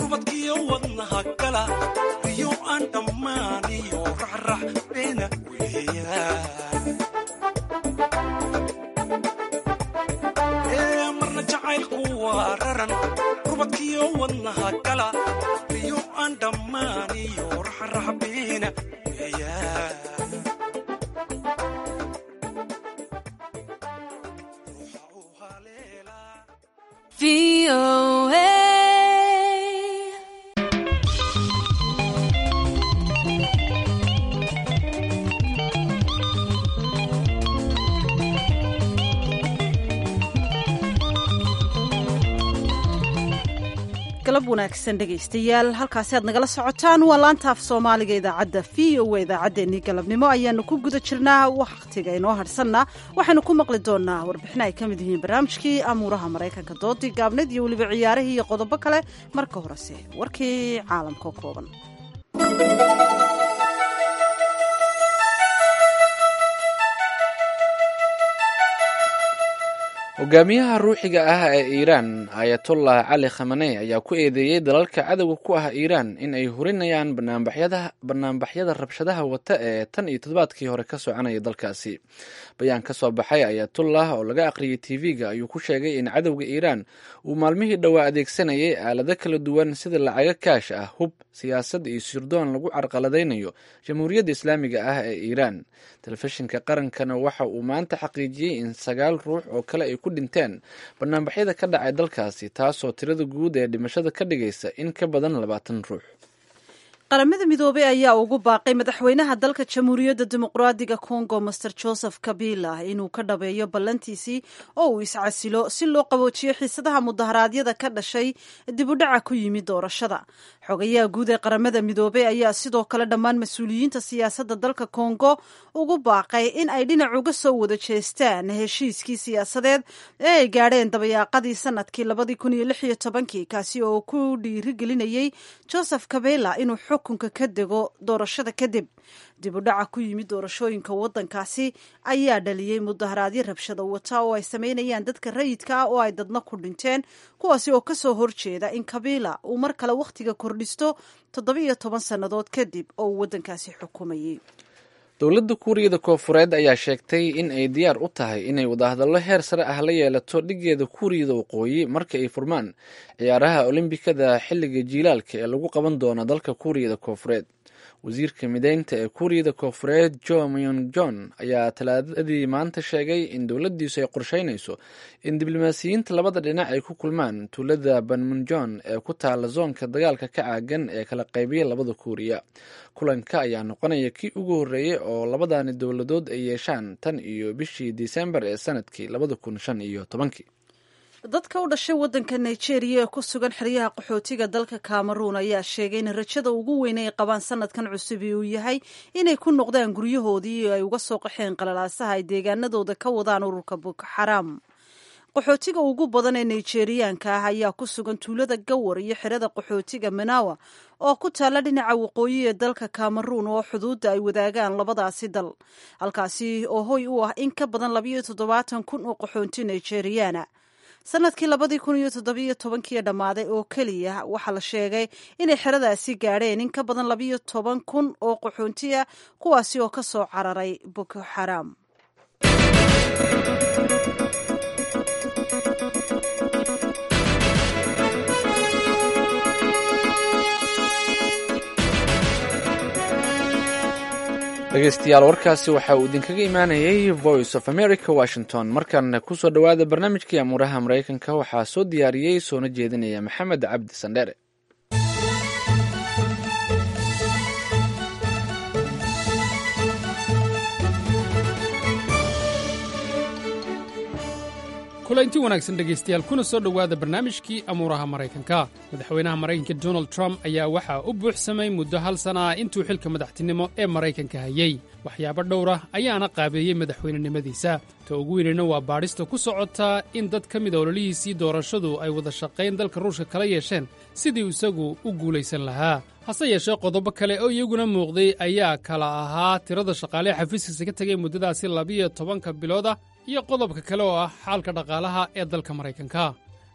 N: rubadkiyo wadnaha gala riyo aan dhammaaniyo racrac beena weeyaan ee marna jacaylku waa raran rubadkiyo wadnaha gala riyo aan dhammaaniyo racrac beena weeyaan
B: galab wanaagsan dhegaystayaal halkaasi aad nagala socotaan waa laanta af soomaaliga idaacadda v o a idaacaddeenii galabnimo ayaanu ku guda jirnaa wakhtiga inoo hadhsanna waxaynu ku maqli doonaa warbixin ay ka mid yihiin barnaamijkii amuuraha maraykanka doodii gaabneed iyo weliba ciyaarihii iyo qodobo kale marka horese warkii caalamka kooban
A: hogaamiyaha ruuxiga ah ee iiraan ayatollah cali khamaney ayaa ku eedeeyey dalalka cadowga ku ah iiraan in ay hurinayaan banaanbaxyada rabshadaha wata ee tan iyo toddobaadkii hore ka soconaya dalkaasi bayaan ka soo baxay ayatollah oo laga aqriyay tv-ga ayuu ku sheegay in cadowga iiraan uu maalmihii dhowaa adeegsanayay aalado kala duwan sida lacago kaash ah hub siyaasad iyo sirdoon lagu carqaladaynayo jamhuuriyadda islaamiga ah ee iiraan telefishinka qarankana waxa uu maanta xaqiijiyey in sagaal ruux oo kale ay ku dhinteen banaanbaxyada ka dhacay dalkaasi taasoo tirada guud ee dhimashada ka dhigaysa in ka badan labaatan ruux
B: qaramada midoobey ayaa ugu baaqay madaxweynaha dalka jamhuuriyadda dimuqraadiga congo master joseph kabila inuu ka dhabeeyo ballantiisii oo uu iscasilo si loo qaboojiyo xiisadaha mudaharaadyada ka dhashay dibudhaca ku yimid doorashada xogayaha guud ee qaramada midoobey ayaa sidoo kale dhammaan mas-uuliyiinta siyaasadda dalka congo ugu baaqay in ay dhinac uga soo wada jeestaan heshiiskii siyaasadeed ee ay gaadheen dabayaaqadii sanadkii labadii kun iyo lix iyo tobankii kaasi oo ku dhiirigelinayey joseph kabila inuu xukunka ka dego doorashada kadib dib u dhaca ku yimid doorashooyinka waddankaasi ayaa dhaliyey mudaharaadyo rabshada wata oo ay sameynayaan dadka rayidka ah oo ay dadna ku dhinteen kuwaasi oo kasoo horjeeda in kabila uu mar kale wakhtiga kordhisto toddoba iyo toban sannadood kadib oo uu waddankaasi xukumayey
A: dowladda kuuriyada koofureed ayaa sheegtay in ay diyaar u tahay inay wadahadallo heer sare ah la yeelato dhigeeda kuuriyada waqooyi marka ay furmaan ciyaaraha olombikada xilliga jiilaalka ee lagu qaban doono dalka kuuriyada koofureed wasiirka mideynta ee kuuriyada koofureed jo myong jon ayaa talaadadii maanta sheegay in dowladdiisu ay qorsheynayso in diblomaasiyiinta labada dhinac ay ku kulmaan tuulada banmunjon ee ku taala zoonka dagaalka ka caagan ee kala qaybiya labada kuuriya kulanka ayaa noqonaya kii ugu horreeyey oo labadani dowladood ay yeeshaan tan iyo bishii disembar ee sanadkii labada kun shan iyo tobankii
B: dadka u dhashay waddanka nigeria ee ku sugan xeryaha qaxootiga dalka cameroon ayaa sheegay in rajada ugu weyn ay qabaan sanadkan cusubi uu yahay inay ku noqdaan guryahoodii oo ay uga soo qaxeen qalalaasaha ay deegaanadooda ka wadaan ururka boko xaraam qaxootiga ugu badan ee nigeriyaanka ah ayaa ku sugan tuulada gawar iyo xerada qaxootiga manawa oo ku taalla dhinaca waqooyi ee dalka cameroon oo xuduudda ay wadaagaan labadaasi dal halkaasi oo hoy u ah in ka badan labayo toddobaatan kun oo qaxoonti nigeriyaana sanadkii labadii kun iyo toddobiyo tobankii dhammaaday oo keliya waxaa la sheegay inay xeradaasi gaadheen in ka badan labayo toban kun oo qaxoonti ah kuwaasi oo ka soo cararay boko xaraam
A: dhegeystayaal warkaasi waxa uu idinkaga imaanayay voice of america washington markan kusoo dhowaada barnaamijkii amuuraha maraykanka waxaa soo diyaariyey soona jeedinaya maxamed cabdi sandheere
O: kulanti wanaagsan dhegaystayaal kuna soo dhowaada barnaamijkii amuuraha maraykanka madaxweynaha maraykanka donald trump ayaa waxaa u buuxsamay muddo hal sana ah intuu xilka madaxtinimo ee maraykanka hayey waxyaabo dhowr ah ayaana qaabeeyey madaxweynenimadiisa ta ugu weynina waa baadhista ku socotaa in dad ka mid a ololihiisii doorashadu ay wada shaqayn dalka ruushka kala yeesheen sidii isagu u guulaysan lahaa hase yeeshee qodobo kale oo iyaguna muuqday ayaa kala ahaa tirada shaqaale xafiiskiisa ka tegay muddadaasi labiyo tobanka bilood ah iyo qodobka kale oo ah xaalka dhaqaalaha ee dalka maraykanka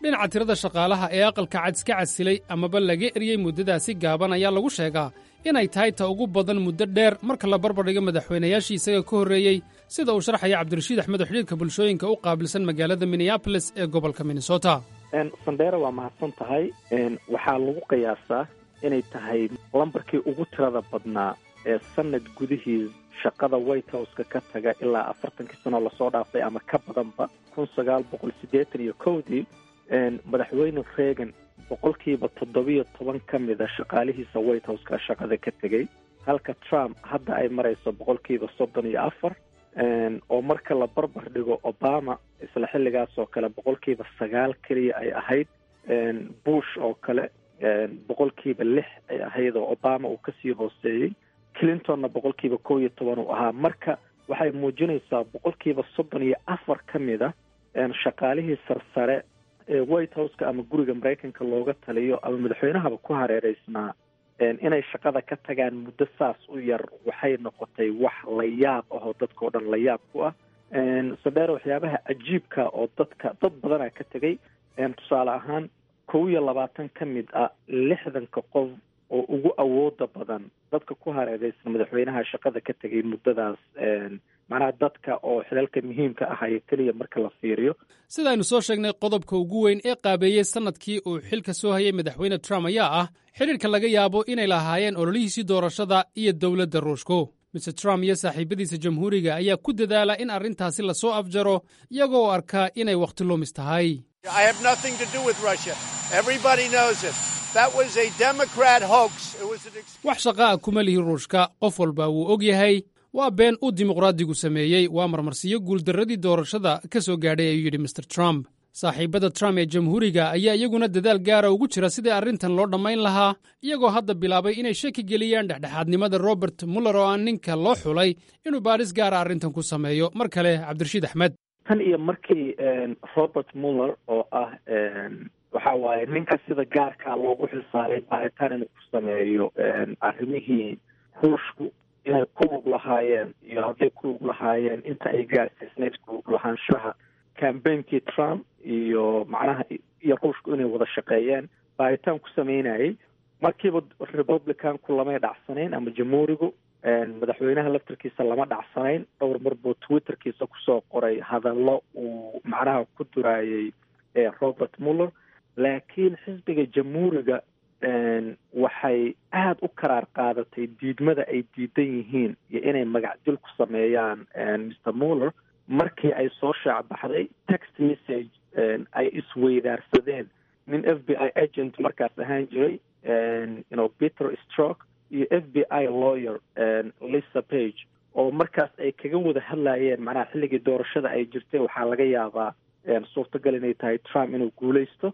O: dhinaca tirada shaqaalaha ee aqalka cad iska casilay amaba laga eryey muddadaasi gaaban ayaa lagu sheegaa inay tahay ta ugu badan muddo dheer marka la barbardhigo madaxweynayaashii isaga ka horreeyey sida uu sharxaya cabdirashiid axmed oo xidhiirka bulshooyinka u qaabilsan magaalada minneabolis ee gobolka minnesota
P: sandheera waa mahadsan tahay waxaa lagu qiyaasaa inay tahay lambarkii ugu tirada badnaa ee sanad gudihii shaqada white houseka ka taga ilaa afartankii sanoo lasoo dhaafay ama ka badanba kun sagaal boqol siddeetan iyo kowdii madaxweyne reagan boqolkiiba toddobiyo toban ka mida shaqaalihiisa white houseka shaqada ka tegey halka trump hadda ay marayso boqolkiiba soddon iyo afar oo marka la barbar dhigo obama isla xilligaas oo kale boqolkiiba sagaal keliya ay ahayd bush oo kale boqolkiiba lix ay ahayd oo obama uu kasii hooseeyey clintonna boqolkiiba kow iyo toban uu ahaa marka waxay muujinaysaa boqolkiiba soddon iyo afar ka mid a shaqaalihii sarsare ee white houseka ama guriga maraykanka looga taliyo ama madaxweynahaba ku hareereysnaa inay shaqada ka tagaan muddo saas u yar waxay noqotay wax la yaab ah oo dadka o dhan la yaab ku ah sadheer waxyaabaha cajiibka oo dadka dad badana ka tegay tusaale ahaan kow iyo labaatan ka mid ah lixdanka qof oo ugu awooda badan dadka ku hareereysan madaxweynaha shaqada ka tegay muddadaas macnaha dadka oo xilalka muhiimka ahaya keliya marka la fiiriyo
O: sidaaynu soo sheegnay qodobka ugu weyn ee qaabeeyey sannadkii uu xilka soo hayay madaxweyne trump ayaa ah xidhiirka laga yaabo inay lahaayeen ololihiisii doorashada iyo dowladda ruushku mr trump iyo saaxiibadiisa jamhuuriga ayaa ku dadaala in arrintaasi lasoo afjaro iyagoo arkaa inay wakhti lumis tahay wax shaqa a kuma lihi ruushka qof walba wuu og yahay waa been uu dimuqraadigu sameeyey waa marmarsiyo guuldarradii doorashada ka soo gaadhay ayuu yidhi mr trump saaxiibada trump ee jamhuuriga ayaa iyaguna dadaal gaara ugu jira sidii arrintan loo dhammayn lahaa iyagoo hadda bilaabay inay shaki geliyaan dhexdhexaadnimada robert muller oo aan ninka loo xulay inuu baadhis gaara arrintan ku sameeyo mar kale cabdirashiid axmed
P: tan iyo markii robert muller oo ah waxa waaye ninka sida gaarkaa loogu xilsaaray baaritaan inuu ku sameeyo arrimihii ruushku inay ku lug lahaayeen iyo hadday ku lug lahaayeen inta ay gaarsiisnayd ku lug lahaanshaha cambainkii trump iyo macnaha iyo ruushku inay wada shaqeeyeen baaritaan ku sameynayay markiiba republicanku lamay dhacsanayn ama jamhuurigu madaxweynaha laftarkiisa lama dhacsanayn dhowr mar buu twitterkiisa kusoo qoray hadallo uu macnaha ku duraayay robert muller laakiin xisbiga jamhuuriga waxay aada u karaar qaadatay diidmada ay diidan yihiin iyo inay magacdil ku sameeyaan mr muller markii ay soo shaac baxday text message ay isweydaarsadeen nin f b i agent markaas ahaan jiray you peter stroke iyo f b i lawyer lisa page oo markaas ay kaga wada hadlayeen macnaha xilligii doorashada ay jirtay waxaa laga yaabaa suurtagal inay tahay trump inuu guuleysto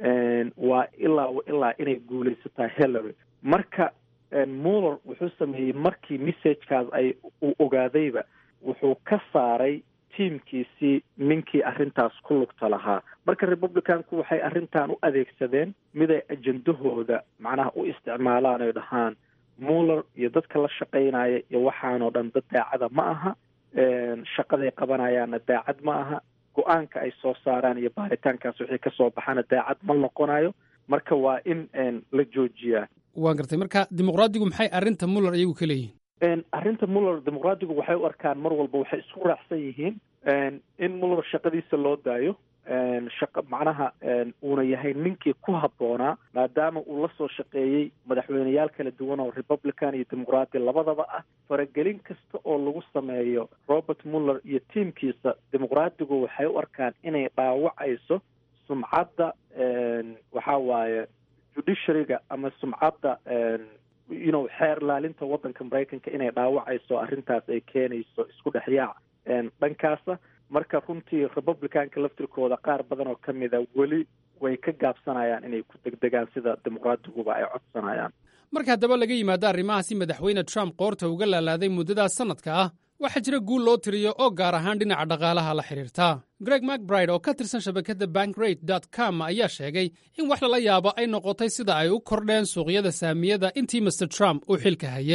P: waa ilaa ilaa inay guuleysataa hillary marka muller wuxuu sameeyey markii messagekaas ay uu ogaadayba wuxuu ka saaray tiimkiisii ninkii arrintaas ku lugta lahaa marka republicanku waxay arrintan u adeegsadeen miday ajendahooda macnaha u isticmaalaan oy dhahaan muller iyo dadka la shaqaynaya iyo waxaanoo dhan dad daacada ma aha shaqaday qabanayaanna daacad ma aha go-aanka ay soo saaraan iyo baaritaankaas wixii ka soo baxana daacad ma noqonayo marka waa in la joojiyaa
O: waan gartay marka dimuqraadigu maxay arrinta muller iyagu ka leeyihin
P: arrinta muller dimuqraadigu waxay u arkaan mar walba waxay isku raacsan yihiin in muller shaqadiisa loo daayo shaqa macnaha uuna yahay ninkii ku habboonaa maadaama uu la soo shaqeeyey madaxweyneyaal kala duwan oo republican iyo dimuqraati labadaba ah faragelin kasta oo lagu sameeyo robert muller iyo tiimkiisa dimuqraadigu waxay u arkaan inay dhaawacayso sumcadda waxa waaye judiciaryga ama sumcadda you know xeer laalinta waddanka maraykanka inay dhaawacayso arrintaas ay keenayso isku dhexyaac dhankaasa marka runtii republicanka laftirkooda qaar badan oo ka mida weli way ka gaabsanayaan inay ku degdegaan sida dimuqraadiguba ay codsanayaan
O: marka haddaba laga yimaado arrimahaasi madaxweyne trump qoorta uga laalaaday muddadaas sannadka ah waxaa jira guul loo tiriyo oo gaar ahaan dhinaca dhaqaalaha la xidhiirta greg macbride oo ka tirsan shabakadda bankrate dot com ayaa sheegay in wax lala yaabo ay noqotay sida ay u kordheen suuqyada saamiyada intii master trump uu xilka hayey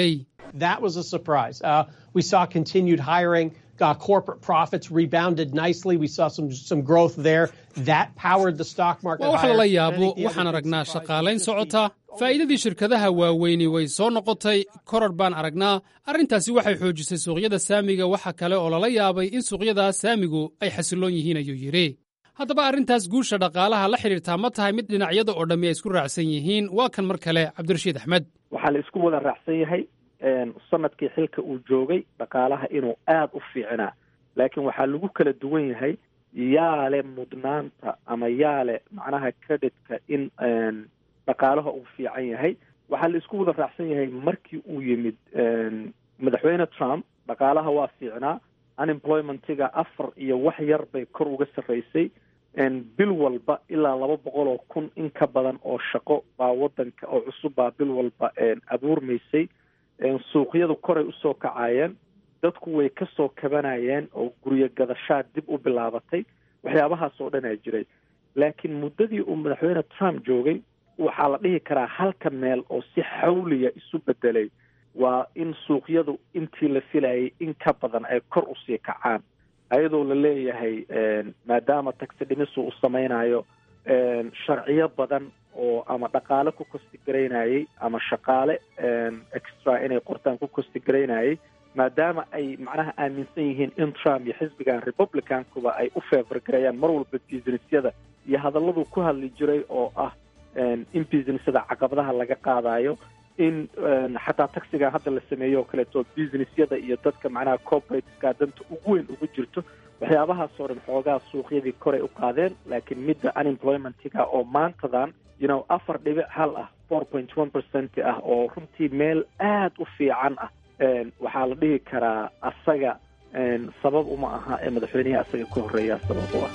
Q: That was a surprise. Uh, we saw continued hiring. Uh, corporate profits rebounded nicely. We saw some some growth there. That powered the stock market.
O: waa wax
Q: higher.
O: lala
Q: And I
O: yaabo
Q: think the
O: waxaan
Q: other
O: aragnaa shaqaalayn socota faa'iidadii shirkadaha waaweyni way soo noqotay koror baan aragnaa arrintaasi waxay xoojisay suuqyada saamiga waxa kale oo lala yaabay in suuqyada saamigu ay xasilloon yihiin ayuu yidhi haddaba arrintaas guusha dhaqaalaha la xidhiirtaa ma tahay mid dhinacyada oo dhammi ay isku raacsan yihiin waa kan mar kale cabdirashiid axmed
P: waxaa la isku wada raacsan yahay een, sanadkii xilka uu joogay dhaqaalaha inuu aada u fiicnaa laakiin waxaa lagu kala duwan yahay yaa le mudnaanta ama yaa le macnaha creditka in een, dhaqaalaha uu fiican yahay waxaa la isku wada raacsan yahay markii uu yimid een, madaxweyne trump dhaqaalaha waa fiicnaa unemploymentiga afar iyo wax yar bay kor uga sarreysay een, bil walba ilaa laba boqol oo kun in ka badan oo shaqo baa wadanka oo cusub baa bil walba een, abuurmaysay een, suuqyadu koray usoo kacayeen dadku way kasoo kabanayeen oo guryo gadashaa dib u bilaabatay waxyaabahaas oo dhan aa jiray laakiin muddadii uu madaxweyne trump joogay waxaa la dhihi karaa halka meel oo si xawliya isu bedelay waa in suuqyadu intii la filayay in ka badan ay kor usii kacaan ayadoo la leeyahay een, maadaama taxi dhimisu uu sameynayo een, sharciyo badan oo ama dhaqaale ku kostigareynayay ama shaqaale een, extra inay qortaan ku kostigareynayay maadaama ay macnaha aaminsan yihiin in trump iyo xisbigan republicankuba ay u feefar gareeyaan mar walba businessyada iyo hadalladuu ku hadli jiray oo ah een, in businessyada caqabadaha laga qaadayo in een, xataa taxigan hadda la sameeyo oo kaleeto businessyada iyo dadka macnaha corporateska danta ugu weyn ugu jirto waxyaabahaasoo dhan xoogaa suuqyadii koray u qaadeen laakiin midda unemploymentiga oo maantadan you know afar dhibic hal ah four point one percent ah oo runtii meel aad u fiican ah een, waxaa la dhihi karaa asaga een, sabab uma aha ee madaxweynihii asaga ka horreeya sabab u ah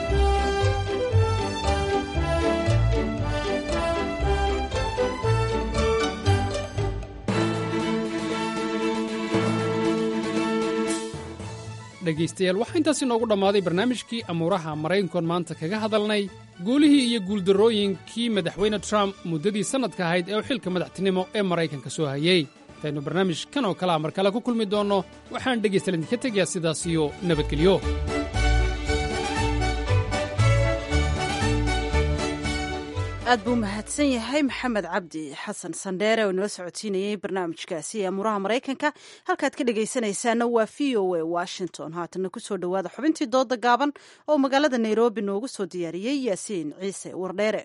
O: dhegaystayaal waxaa intaas inoogu dhammaaday barnaamijkii amuuraha maraykankoon maanta kaga hadalnay guulihii iyo guuldarrooyinkii madaxweyne trump muddadii sannadka ahayd ee uu xilka madaxtinimo ee maraykanka soo hayey intaynu barnaamij kan oo kalea mar kale ku kulmi doonno waxaan dhegaystayaal idinka tegayaa sidaas iyo nabadgelyo
B: aad buu mahadsan yahay maxamed cabdi xasan sandheere oo inoo socodsiinayey barnaamijkaasi ee amuraha maraykanka halkaad ka dhegaysanaysaana waa v o a washington haatana kusoo dhowaada xubintii dooda gaaban oo magaalada nairobi noogu soo diyaariyey yaasiin ciise wardheere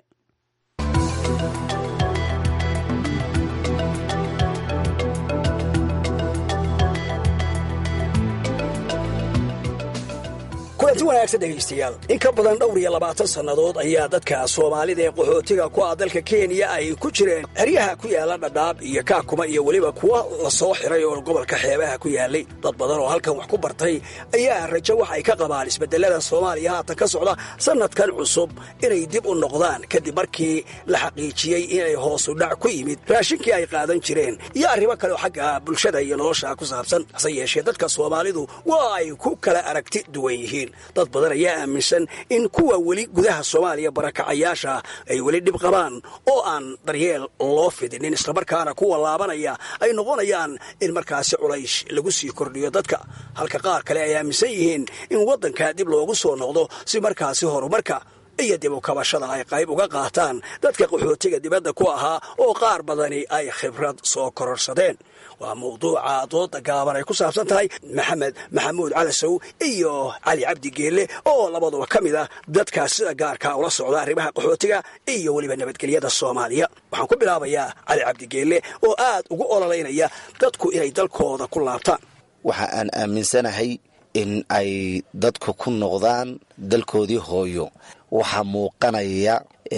R: kulanti wanaagsan dhegaystayaal in ka badan dhowr iyo labaatan sannadood ayaa dadka soomaalida ee qaxootiga ku ah dalka kenya ay ku jireen xeryaha ku yaalla dhadhaab iyo kaakuma iyo weliba kuwa la soo xiray oo gobolka xeebaha ku yaallay dad badan oo halkan wax ku bartay ayaa rajo wax ay ka qabaan isbedelada soomaaliya haatan ka socda sannadkan cusub inay dib u noqdaan kadib markii la xaqiijiyey inay hoosu dhac ku yimid raashinkii ay qaadan jireen iyo arrimo kale oo xagga bulshada iyo nolosha ku saabsan hase yeeshee dadka soomaalidu waa ay ku kala aragti duwan yihiin dad badan ayaa aaminsan in kuwa weli gudaha soomaaliya barakacayaasha ay weli dhib qabaan oo aan daryeel loo fidinin islamarkaana kuwa laabanaya ay noqonayaan in markaasi culays lagu sii kordhiyo dadka halka qaar kale ay aaminsan yihiin in waddanka dib loogu soo noqdo si markaasi horumarka iyo dib u kabashada ay qayb uga qaataan dadka qaxootiga dibadda ku ahaa oo qaar badani ay khibrad soo kororsadeen waa mawduuca dooda gaaban ay ku saabsan tahay maxamed maxamuud calasow iyo cali cabdi geelle oo labaduba ka mid ah dadkaas sida gaarkaa ula socda arrimaha qaxootiga iyo weliba nabadgelyada soomaaliya waxaan ku bilaabayaa cali cabdi geelle oo aad ugu ololaynaya dadku inay dalkooda ku laabtaan
S: waxa aan aaminsanahay in ay dadku ku noqdaan dalkoodii hooyo waxaa muuqanaya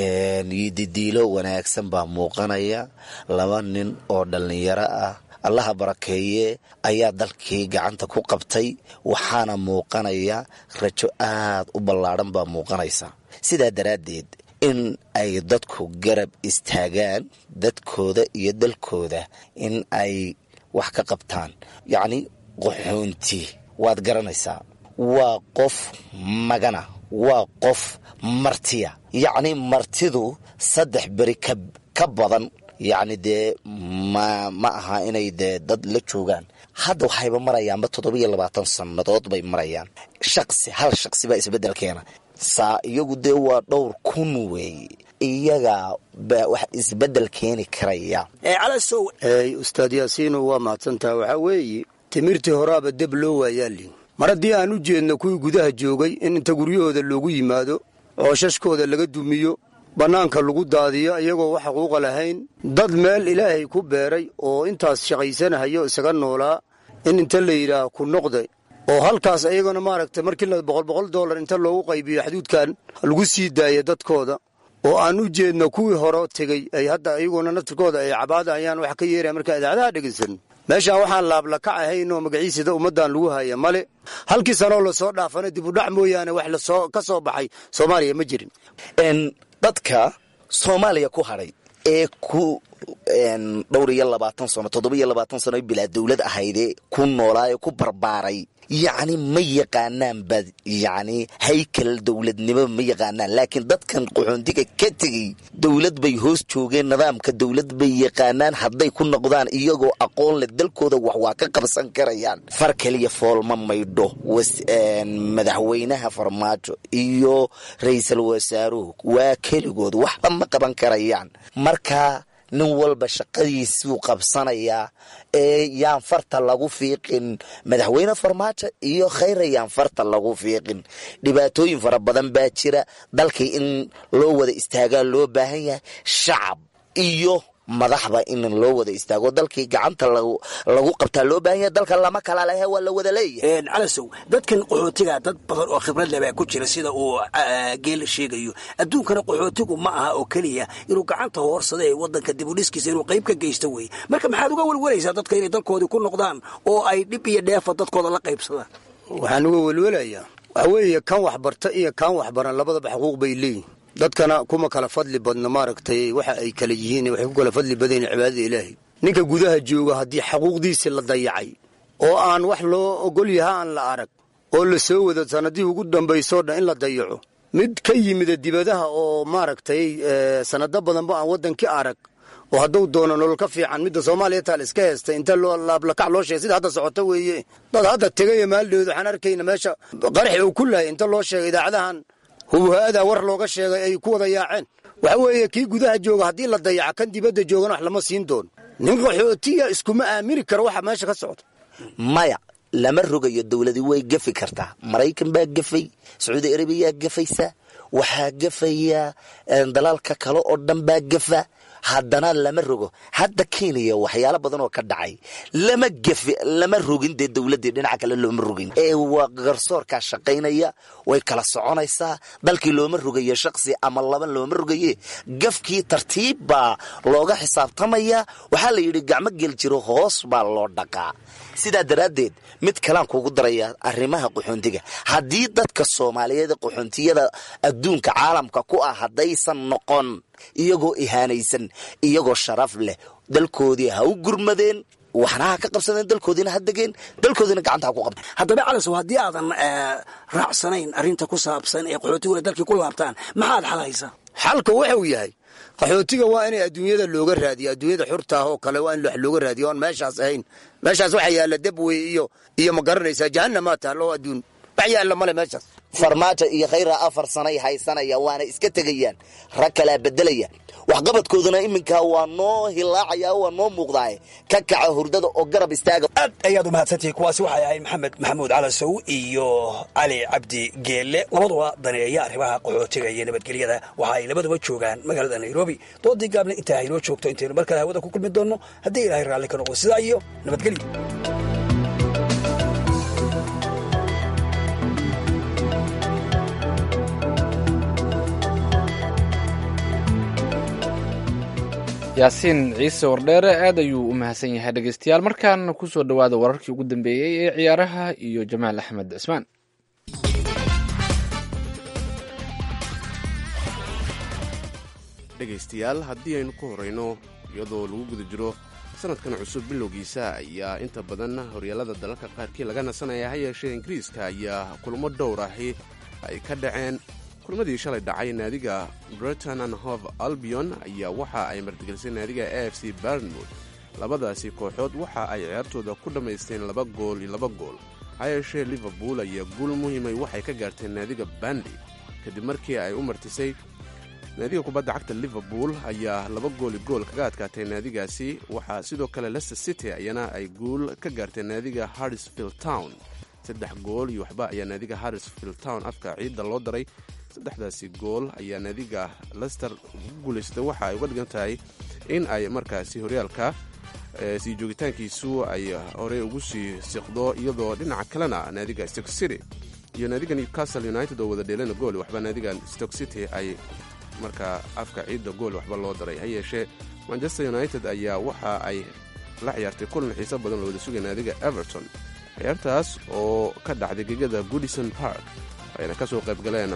S: didiilo wanaagsan baa muuqanaya laba nin oo dhallinyaro ah allaha barakeeye ayaa dalkii gacanta ku qabtay waxaana muuqanaya rajo aad u ballaadhan baa muuqanaysa sidaa daraaddeed in ay dadku garab istaagaan dadkooda iyo dalkooda in ay wax ka qabtaan yacni qaxoonti waad garanaysaa waa qof magana waa qof martiya yacni martidu saddex beri ka badan yacni dee ma ma aha inay dee dad la joogaan hadda waxayba marayaanba toddobiyo labaatan sannadood bay marayaan shaqsi hal shaqsi baa isbeddel keena saa iyagu dee waa dhowr kun weeye iyaga baa wax isbeddel keeni karaya
R: calasow
T: ustaad yaasiino waa mahadsantaha waxaa weeye timirtii horaaba deb loo waayaali mar haddii aan u jeedno kuwii gudaha joogay in inta guryahooda loogu yimaado cooshashkooda laga dumiyo bannaanka lagu daadiyo iyagoo wax xuquuqa lahayn dad meel ilaahay ku beeray oo intaas shaqaysanahayo isaga noolaa in inta la yidhaah ku noqda oo halkaas iyagana maaragtay markii la boqol boqol dollar inta loogu qaybiyo xaduudkan lagu sii daaya dadkooda oo aan u jeedno kuwii hore tegey ay hadda iyaguna naftirkooda ay cabaada ayaan wax ka yeeraya markaa idaacadaha dhegaysan meeshaan waxaan laablakac ahayn oo magaciisada ummaddan lagu haya male halkii sanoo lasoo dhaafana dibudhac mooyaane wax lasoo ka soo baxay soomaaliya ma jirin
S: dadka soomaaliya ku hadhay ee ku dhowr iyo labaatan sano toddoba iyo labaatan sano bilaa dowlad ahaydee ku noolaa ee ku barbaaray yacni ma yaqaanaan ba yacni haykal dowladnimo ma yaqaanaan laakiin dadkan qaxoontiga ka tegey dowlad bay hoos joogeen nidaamka dowlad bay yaqaanaan hadday ku noqdaan iyagoo aqoon leh dalkooda wax waa ka qabsan karayaan far keliya foolma maydho madaxweynaha farmaajo iyo ra-iisul wasaaruhu waa keligood waxba ma qaban karayaan marka nin walba shaqadiisuu qabsanayaa ee yaan farta lagu fiiqin madaxweyne farmaajo iyo khayra yaan farta lagu fiiqin dhibaatooyin fara badan baa jira dalkii in loo wada istaagaa loo baahan yahay shacab iyo madaxba in loo wada istaago dalkii gacanta lagu qabtaa loo baahan yahay dalka lama kala lehe waa la wada leeyahay
R: calasow dadkan qaxootiga dad badan oo khibrad leh baa ku jira sida uu geel sheegayo adduunkana qaxootigu ma aha oo keliya inuu gacanta hoorsada ee wadanka dibudhiskiisa inuu qayb ka geysto wey marka maxaad uga welwelaysaa dadka inay dalkoodii ku noqdaan oo ay dhib iyo dheefa dadkooda la qaybsadaan
T: waxaan uga welwelayaa waxaa weeye kan waxbarta iyo kan waxbaran labadaba xuquuq bay leeyihin dadkana kuma kala fadli badno maaragtay waxa ay kala yihiin waxay ku kala fadli badan yihin cibaadada ilaahay ninka gudaha jooga haddii xaquuqdiisii la dayacay oo aan wax loo ogol yaha aan la arag oo la soo wado sanadihii ugu dambaysoo dhan in la dayaco mid ka yimida dibadaha oo maaragtay sanado badanba aan waddankii arag oo hadduu doono nolol ka fiican midda soomaaliya taal iska heestay inta loo laablakac loo sheegay sida hadda socoto weeye dad hadda tegaya maaldheed waxaan arkayna meesha qaraxi uu ku lahay inta loo sheegay idaacadahan hubuha-ada war looga sheegay ay ku wada yaaceen waxa weeye kii gudaha jooga haddii la dayaca kan dibadda joogana wax lama siin doono nin qaxootiya iskuma aamini karo waxa meesha ka socda
S: maya lama rogayo dowladii way gafi kartaa maraykan baa gafay sacuudi arabiyaa gafaysa waxaa gafaya dalalka kale oo dhan baa gafa haddana lama rogo hadda kenya waxyaalo badan oo ka dhacay lama gefi lama rogin dee dowladdii dhinaca kale looma rogin ee waa garsoorkaa shaqaynaya way kala soconaysaa dalkii looma rogayo shaqsi ama laba looma rogaye gafkii tartiib baa looga xisaabtamaya waxaa la yidhi gacmo gel jiro hoos baa loo dhaqaa sidaa daraaddeed mid kalaan kugu daraya arrimaha qaxoontiga haddii dadka soomaaliyeed qaxoontiyada adduunka caalamka ku ah haddaysan noqon iyagoo ihaanaysan iyagoo sharaf leh dalkoodii ha u gurmadeen waxna ha ka qabsadeen dalkoodiina ha degeen dalkoodiina gacanta ha ku qabteen
R: haddaba calasow haddii aadan raacsanayn arrinta ku saabsan ee qaxootiguna dalkii ku laabtaan maxaad xalaysaa
T: xalka wuxuu yahay qaxootiga waa inay adduunyada looga raadiyo adduunyada xurta ah oo kale waa in wax looga raadiyo oon meeshaas ahayn meeshaas waxa yaalla debwey iyo iyo ma garanaysaa jahanamaa taalo oo adduun wax yaalla male meeshaas
S: farmaajo iyo khayra afar sanay haysanaya waana iska tegayaan rag kalaa bedelaya waxqabadkooduna iminkaa waa noo hilaacaya waa noo muuqdaaye ka kaca hurdada oo garab istaaga
R: aad ayaad u mahadsantihi kuwaasi waxay ahayd maxamed maxamuud calasow iyo cali cabdi geelle labaduba daneeya arrimaha qaxootiga iyo nabadgelyada waxa ay labaduba joogaan magaalada nairobi doodii gaabna intaa haynoo joogto intaynu mar kale hawada ku kulmi doonno haddii ilaahay raalli ka noqdo sidaa iyo nabadgelyo
A: yaasiin ciise wardheere aad ayuu u mahadsan yahay dhegeystayaal markaan kusoo dhowaada wararkii ugu dambeeyey ee ciyaaraha iyo jamaal axmed cismaan
U: dhegaystayaal haddii aynu ku horrayno iyadoo lagu guda jiro sanadkan cusub bilowgiisa ayaa inta badan horyaalada dalalka qaarkii laga nasanaya ha yeeshee ingiriiska ayaa kulmo dhowr ahi ay ka dhaceen kulmadii shalay dhacay naadiga breton and hove albion ayaa waxa ay martigelisay naadiga a f c barnmouth labadaasi kooxood waxa ay ciyaartooda ku dhammaysteen laba gool iyo laba gool ha yeeshee liverpool ayaa guul muhiimay waxay ka gaarteen naadiga bandi kadib markii ay u martisay naadiga kubadda cagta liverpool ayaa laba gooli gool kaga adkaatay naadigaasi waxaa sidoo kale leicester city ayana ay guul ka gaarteen naadiga harrisfield town saddex gool iyo waxba ayaa naadiga harrisfield town afka ciidda loo daray saddexdaasi gool ayaa naadiga lester ugu guulaysatay waxa ay uga dhigan tahay in ay markaasi horyaalka sii joogitaankiisu ay horey ugu sii siqdo iyadoo dhinaca kalena naadiga stoke city iyo naadiga newcastle united oo wada dheelana gool waxba naadiga stoke city ay markaa afka ciidda gool waxba loo daray ha yeeshee manchester united ayaa waxa ay la ciyaartay kulan xiiso badan oo wada sugay naadiga everton ciyaartaas oo ka dhacday gegada goodison park ayna ka soo qayb galeen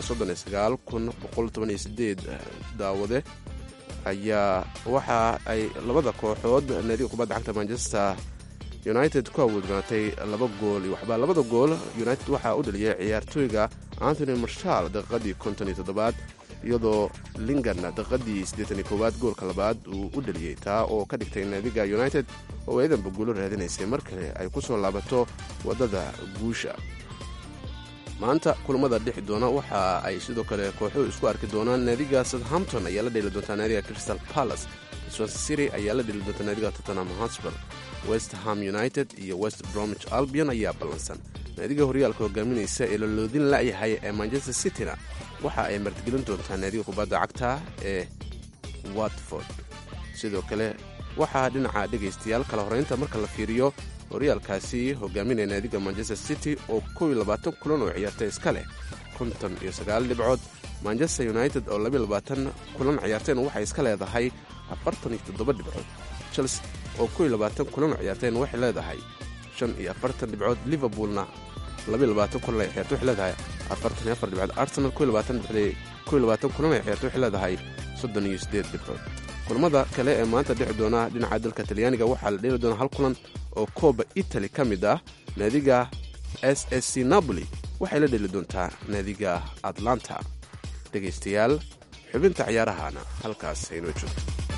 U: daawade ayaa waxa ay labada kooxood naadiga kubadda cagta manchester united ku awoodnaatay laba gool iyo waxba labada gool united waxaa u dhaliyay ciyaartooyga anthony marshal daqiiqadii konton iyo toddobaad iyadoo lingan daqiiqadii siddeetan iyo koowaad goolka labaad uu u dhaliyey taa oo ka dhigtay naadiga united oo eedanba guulo raadinaysay mar kale ay ku soo laabato waddada guusha maanta kulamada dhixi doona waxa ay sidoo kale kooxuhu isku arki doonaan naadiga southampton ayaa la dheeli doontaa naadiga crystal palace swansea city ayaa la dheeli doontaa naadiga tottenham hotspur west ham united iyo west bromwich albion ayaa ballansan naadiga horyaalka hogaaminaysa ee laloodin la'yahay ee manchester cityna waxa ay martigelin doontaa naadiga kubadda cagta ee watford sidoo kale waxaa dhinaca dhegaystayaal kala horeynta marka la fiiriyo horyaalkaasi hogaaminaya naadiga manchester city oo kow iyo labaatan kulan oo ciyaartay iska leh konton iyo sagaal dhibcood manchester united oo labiyo labaatan kulan ciyaarteen waxay iska leedahay afartan iyo toddoba dhibcood chelsea oo kow iyo labaatan kulan oo ciyaarteen waxay leedahay shan iyo afartan dhibcood liverpoolna labiyo labaatan kulan ay ciyaartay waxay leedahay afartan iyo afar dhibcood arsenal kow iyo labaatan dhibcood kow iyo labaatan kulan ay ciyaartay waxay leedahay soddon iyo siddeed dhibcood kulamada kale ee maanta dhici doona dhinaca dalka talyaaniga waxaa la dheeli doona hal kulan oo kooba italy ka mid ah naadiga s s c napoli waxay la dheeli doontaa naadiga atlanta dhegaystayaal xubinta ciyaarahana halkaas aynoo joogto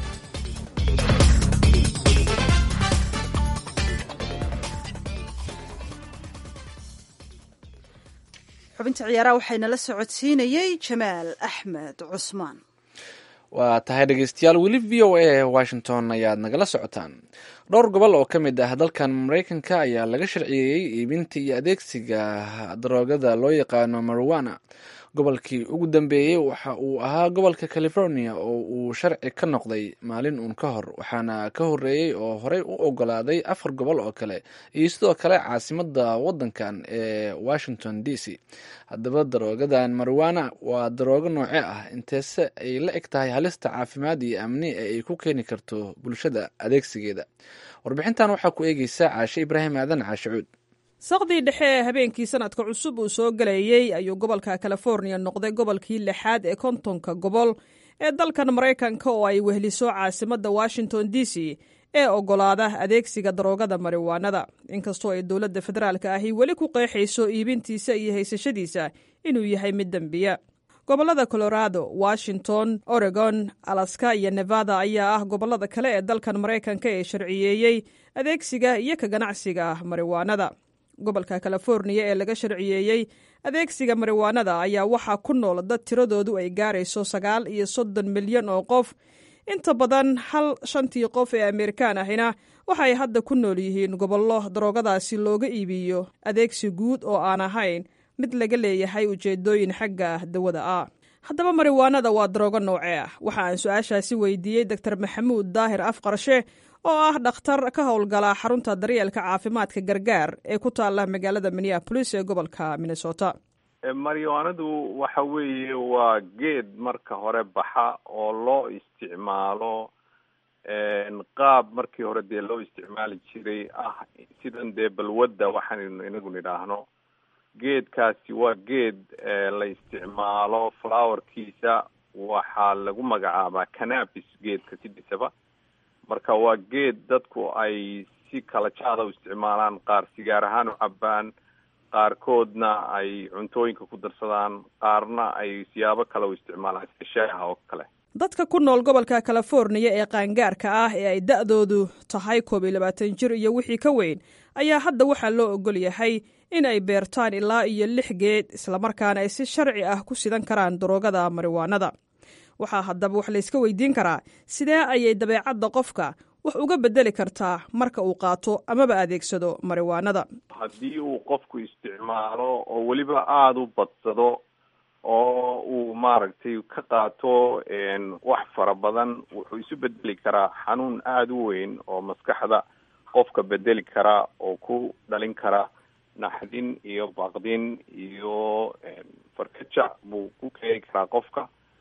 B: xubinta ciyaaraha waxaynala socodsiinayey jamaal axmed cusmaan
A: waa tahay dhegeystayaal weli v o a washington ayaad nagala socotaan dhowr gobol oo ka mid ah dalkan maraykanka ayaa laga sharciyeeyey iibinta iyo adeegsiga daroogada loo yaqaano mariwana gobolkii ugu dambeeyey waxa uu ahaa gobolka california oo uu sharci ka noqday maalin uun ka hor waxaana ka horeeyey oo horey u ogolaaday afar gobol oo kale iyo sidoo kale caasimada wadankan ee washington d c haddaba daroogadan mariwana waa daroogo nooce ah inteese ay la eg tahay halista caafimaad iyo amni ee ay ku keeni karto bulshada adeegsigeeda warbixintan waxaa ku eegeysa caashe ibraahim aadan caashe cuud
F: saqdii dhexe ee habeenkii sanadka cusub uu soo gelayey ayuu gobolka california noqday gobolkii lixaad ee kontonka gobol ee dalkan maraykanka oo ay wehliso caasimadda washington d c ee ogolaada adeegsiga daroogada mariwaanada inkastoo ay dowladda federaalka ahi weli ku qeexayso iibintiisa iyo haysashadiisa inuu yahay mid dembiya gobollada colorado washington oregon alaska iyo nevada ayaa ah gobollada kale ee dalkan maraykanka ee sharciyeeyey adeegsiga iyo ka ganacsiga mariwaanada gobolka californiya ee laga sharciyeeyey adeegsiga mariwaanada ayaa waxaa ku nool dad tiradoodu ay gaarayso sagaal iyo soddon milyan oo qof inta badan hal shantii qof ee ameerikaan ahina waxay hadda ku nool yihiin gobollo daroogadaasi looga iibiyo adeegsi guud oo aan ahayn mid laga leeyahay ujeedooyin xagga dawada ah haddaba mariwaanada waa daroogo noocee ah waxa aan su-aashaasi weydiiyey doctor maxamuud daahir afqarshe oo ah dhakhtar ka howlgala xarunta daryeelka caafimaadka gargaar ee ku taala magaalada minneapolis ee gobolka minnesota
E: mariwaanadu waxa weeye waa geed marka hore baxa oo loo isticmaalo qaab markii hore dee loo isticmaali jiray ah sidan dee balwadda waxaannu inagu nidhaahno geedkaasi waa geed la isticmaalo flowerkiisa waxaa lagu magacaabaa canabis geedka sidisaba marka waa geed dadku ay si kala jaada u isticmaalaan qaar sigaar ahaan u cabaan qaarkoodna ay cuntooyinka ku darsadaan qaarna ay siyaabo kale u isticmaalaan sida shaaha oo kale
F: dadka ku nool gobolka californiya ee qaangaarka ah ee ay da'doodu tahay koob iyo labaatan jir iyo wixii ka weyn ayaa hadda waxaa loo ogol yahay in ay beertaan ilaa iyo lix geed islamarkaana ay si sharci ah ku sidan karaan daroogada mariwaanada waxaa haddaba wax layska weydiin karaa sidee ayay dabeecadda qofka wax uga bedeli kartaa marka uu qaato amaba adeegsado mariwaanada
E: haddii uu qofku isticmaalo oo weliba aada u badsado oo uu maaragtay ka qaato wax fara badan wuxuu isu bedeli karaa xanuun aada u weyn oo maskaxda qofka bedeli kara oo ku dhalin kara naxdin iyo baqdin iyo farkajac buu ku keeni karaa qofka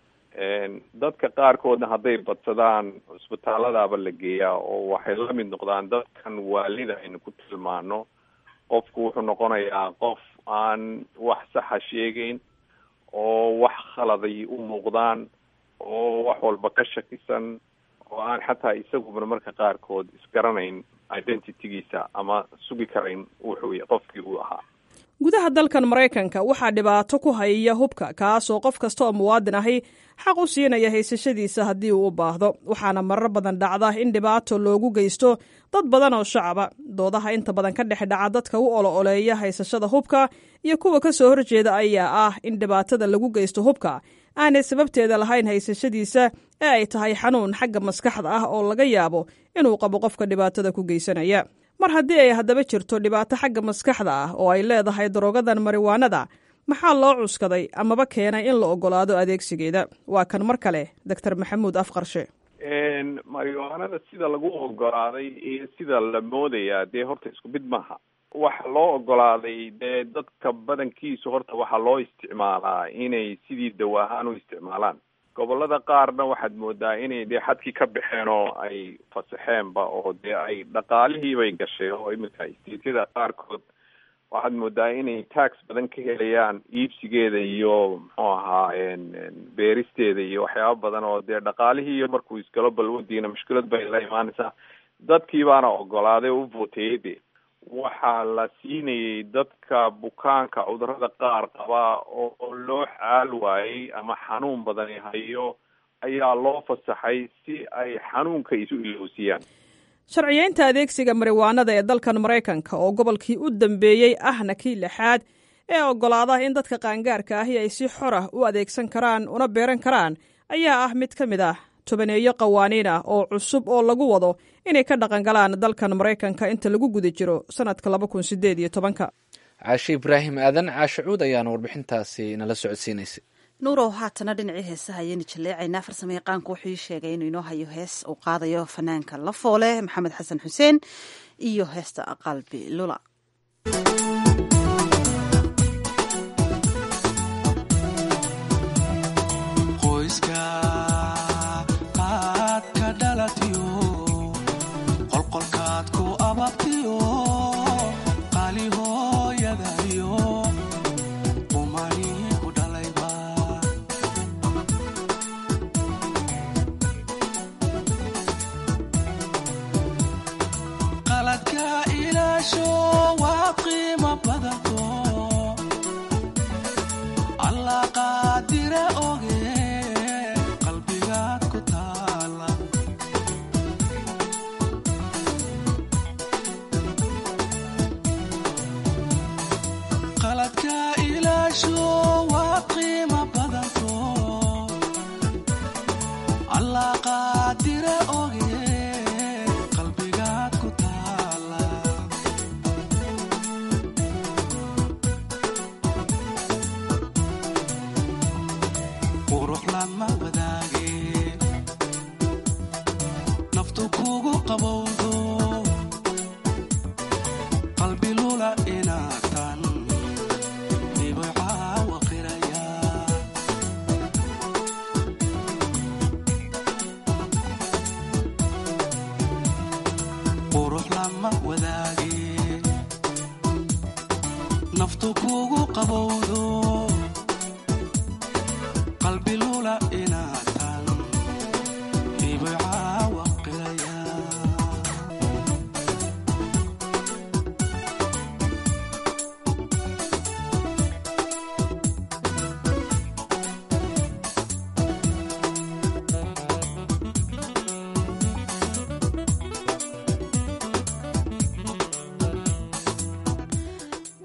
E: dadka qaarkoodna hadday badsadaan cusbitaaladaaba la geeyaa oo waxay la mid noqdaan dadkan waalida aynu ku tilmaano qofku wuxuu noqonayaa qof aan wax saxa sheegeyn oo wax khaladay u muuqdaan oo wax walba ka shakisan oo aan xataa isaguna marka qaarkood isgaranayn identitygiisa ama sugi karayn wuxuu qofkii uu ahaa
F: gudaha dalkan maraykanka waxaa dhibaato ku hayaya hubka kaasoo qof kasta oo muwaadin ahi xaq u siinaya haysashadiisa haddii uu u baahdo waxaana marar badan dhacda in dhibaato loogu geysto dad badan oo shacaba doodaha inta badan ka dhex dhaca dadka u olo oleeya haysashada hubka iyo kuwa ka soo horjeeda ayaa ah in dhibaatada lagu geysto hubka aanay sababteeda lahayn haysashadiisa ee ay tahay xanuun xagga maskaxda ah oo laga yaabo inuu qabo qofka dhibaatada ku geysanaya mar haddii ay haddaba jirto dhibaato xagga maskaxda ah oo ay leedahay daroogadan mariwaanada maxaa loo cuskaday amaba keenay in la ogolaado adeegsigeeda waa kan mar kale doctor maxamuud afqarshe
E: mariwaanada sida lagu ogolaaday iyo sida la moodayaa dee horta isku mid maaha waxa loo ogolaaday dee dadka badankiisu horta waxaa loo isticmaalaa inay sidii dawa ahaan u isticmaalaan gobolada qaarna waxaad moodaa inay dee xadkii ka baxeen oo ay fasaxeenba oo dee ay dhaqaalihiibay gasheen oo iminka istiityada qaarkood waxaad moodaa inay tax badan ka helayaan iibsigeeda iyo muxuu ahaa beeristeeda iyo waxyaaba badan oo dee dhaqaalihii iyo markuu isgalo balwadiina mushkilad bay la imaanaysaa dadkii baana ogolaaday oo u voteeyey de waxaa la siinayay dadka bukaanka cudurada qaar qaba oo loo xaal waayey ama xanuun badani hayo ayaa loo fasaxay si ay xanuunka isu iloosiyaan
F: sharciyeynta adeegsiga mariwaanada ee dalkan maraykanka oo gobolkii u dambeeyey ahna kii lixaad ee ogolaada in dadka qaangaarka ahi ay si xor ah u adeegsan karaan una beeran karaan ayaa ah mid ka mid ah tobaneeyo qawaaniin ah oo cusub oo lagu wado inay ka dhaqangalaan dalkan maraykanka inta lagu guda jiro sanadka laba kun sideed iyo tobanka
A: caashe ibraahim aadan caashe cuud ayaana warbixintaasi nala socodsiinaysay
B: nuurow haatana dhinacii heesaha ayaynu jaleecaynaa farsamo yaqaanku wuxuu ii sheegay inuu inoo hayo hees uu qaadayo fanaanka la foole maxamed xasan xuseen iyo heesta qalbi lula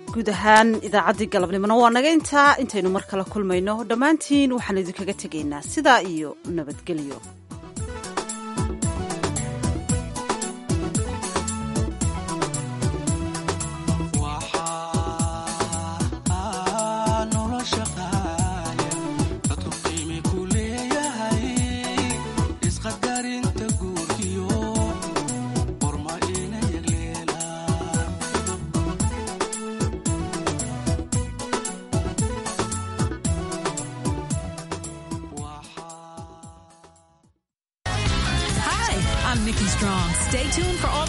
B: guud ahaan idaacaddii galabnimona waa naga intaa intaynu mar kale kulmayno dhammaantiin waxaan idinkaga tegaynaa sidaa iyo nabadgelyo
C: Hi, I'm Nikki Strong. Stay tuned for all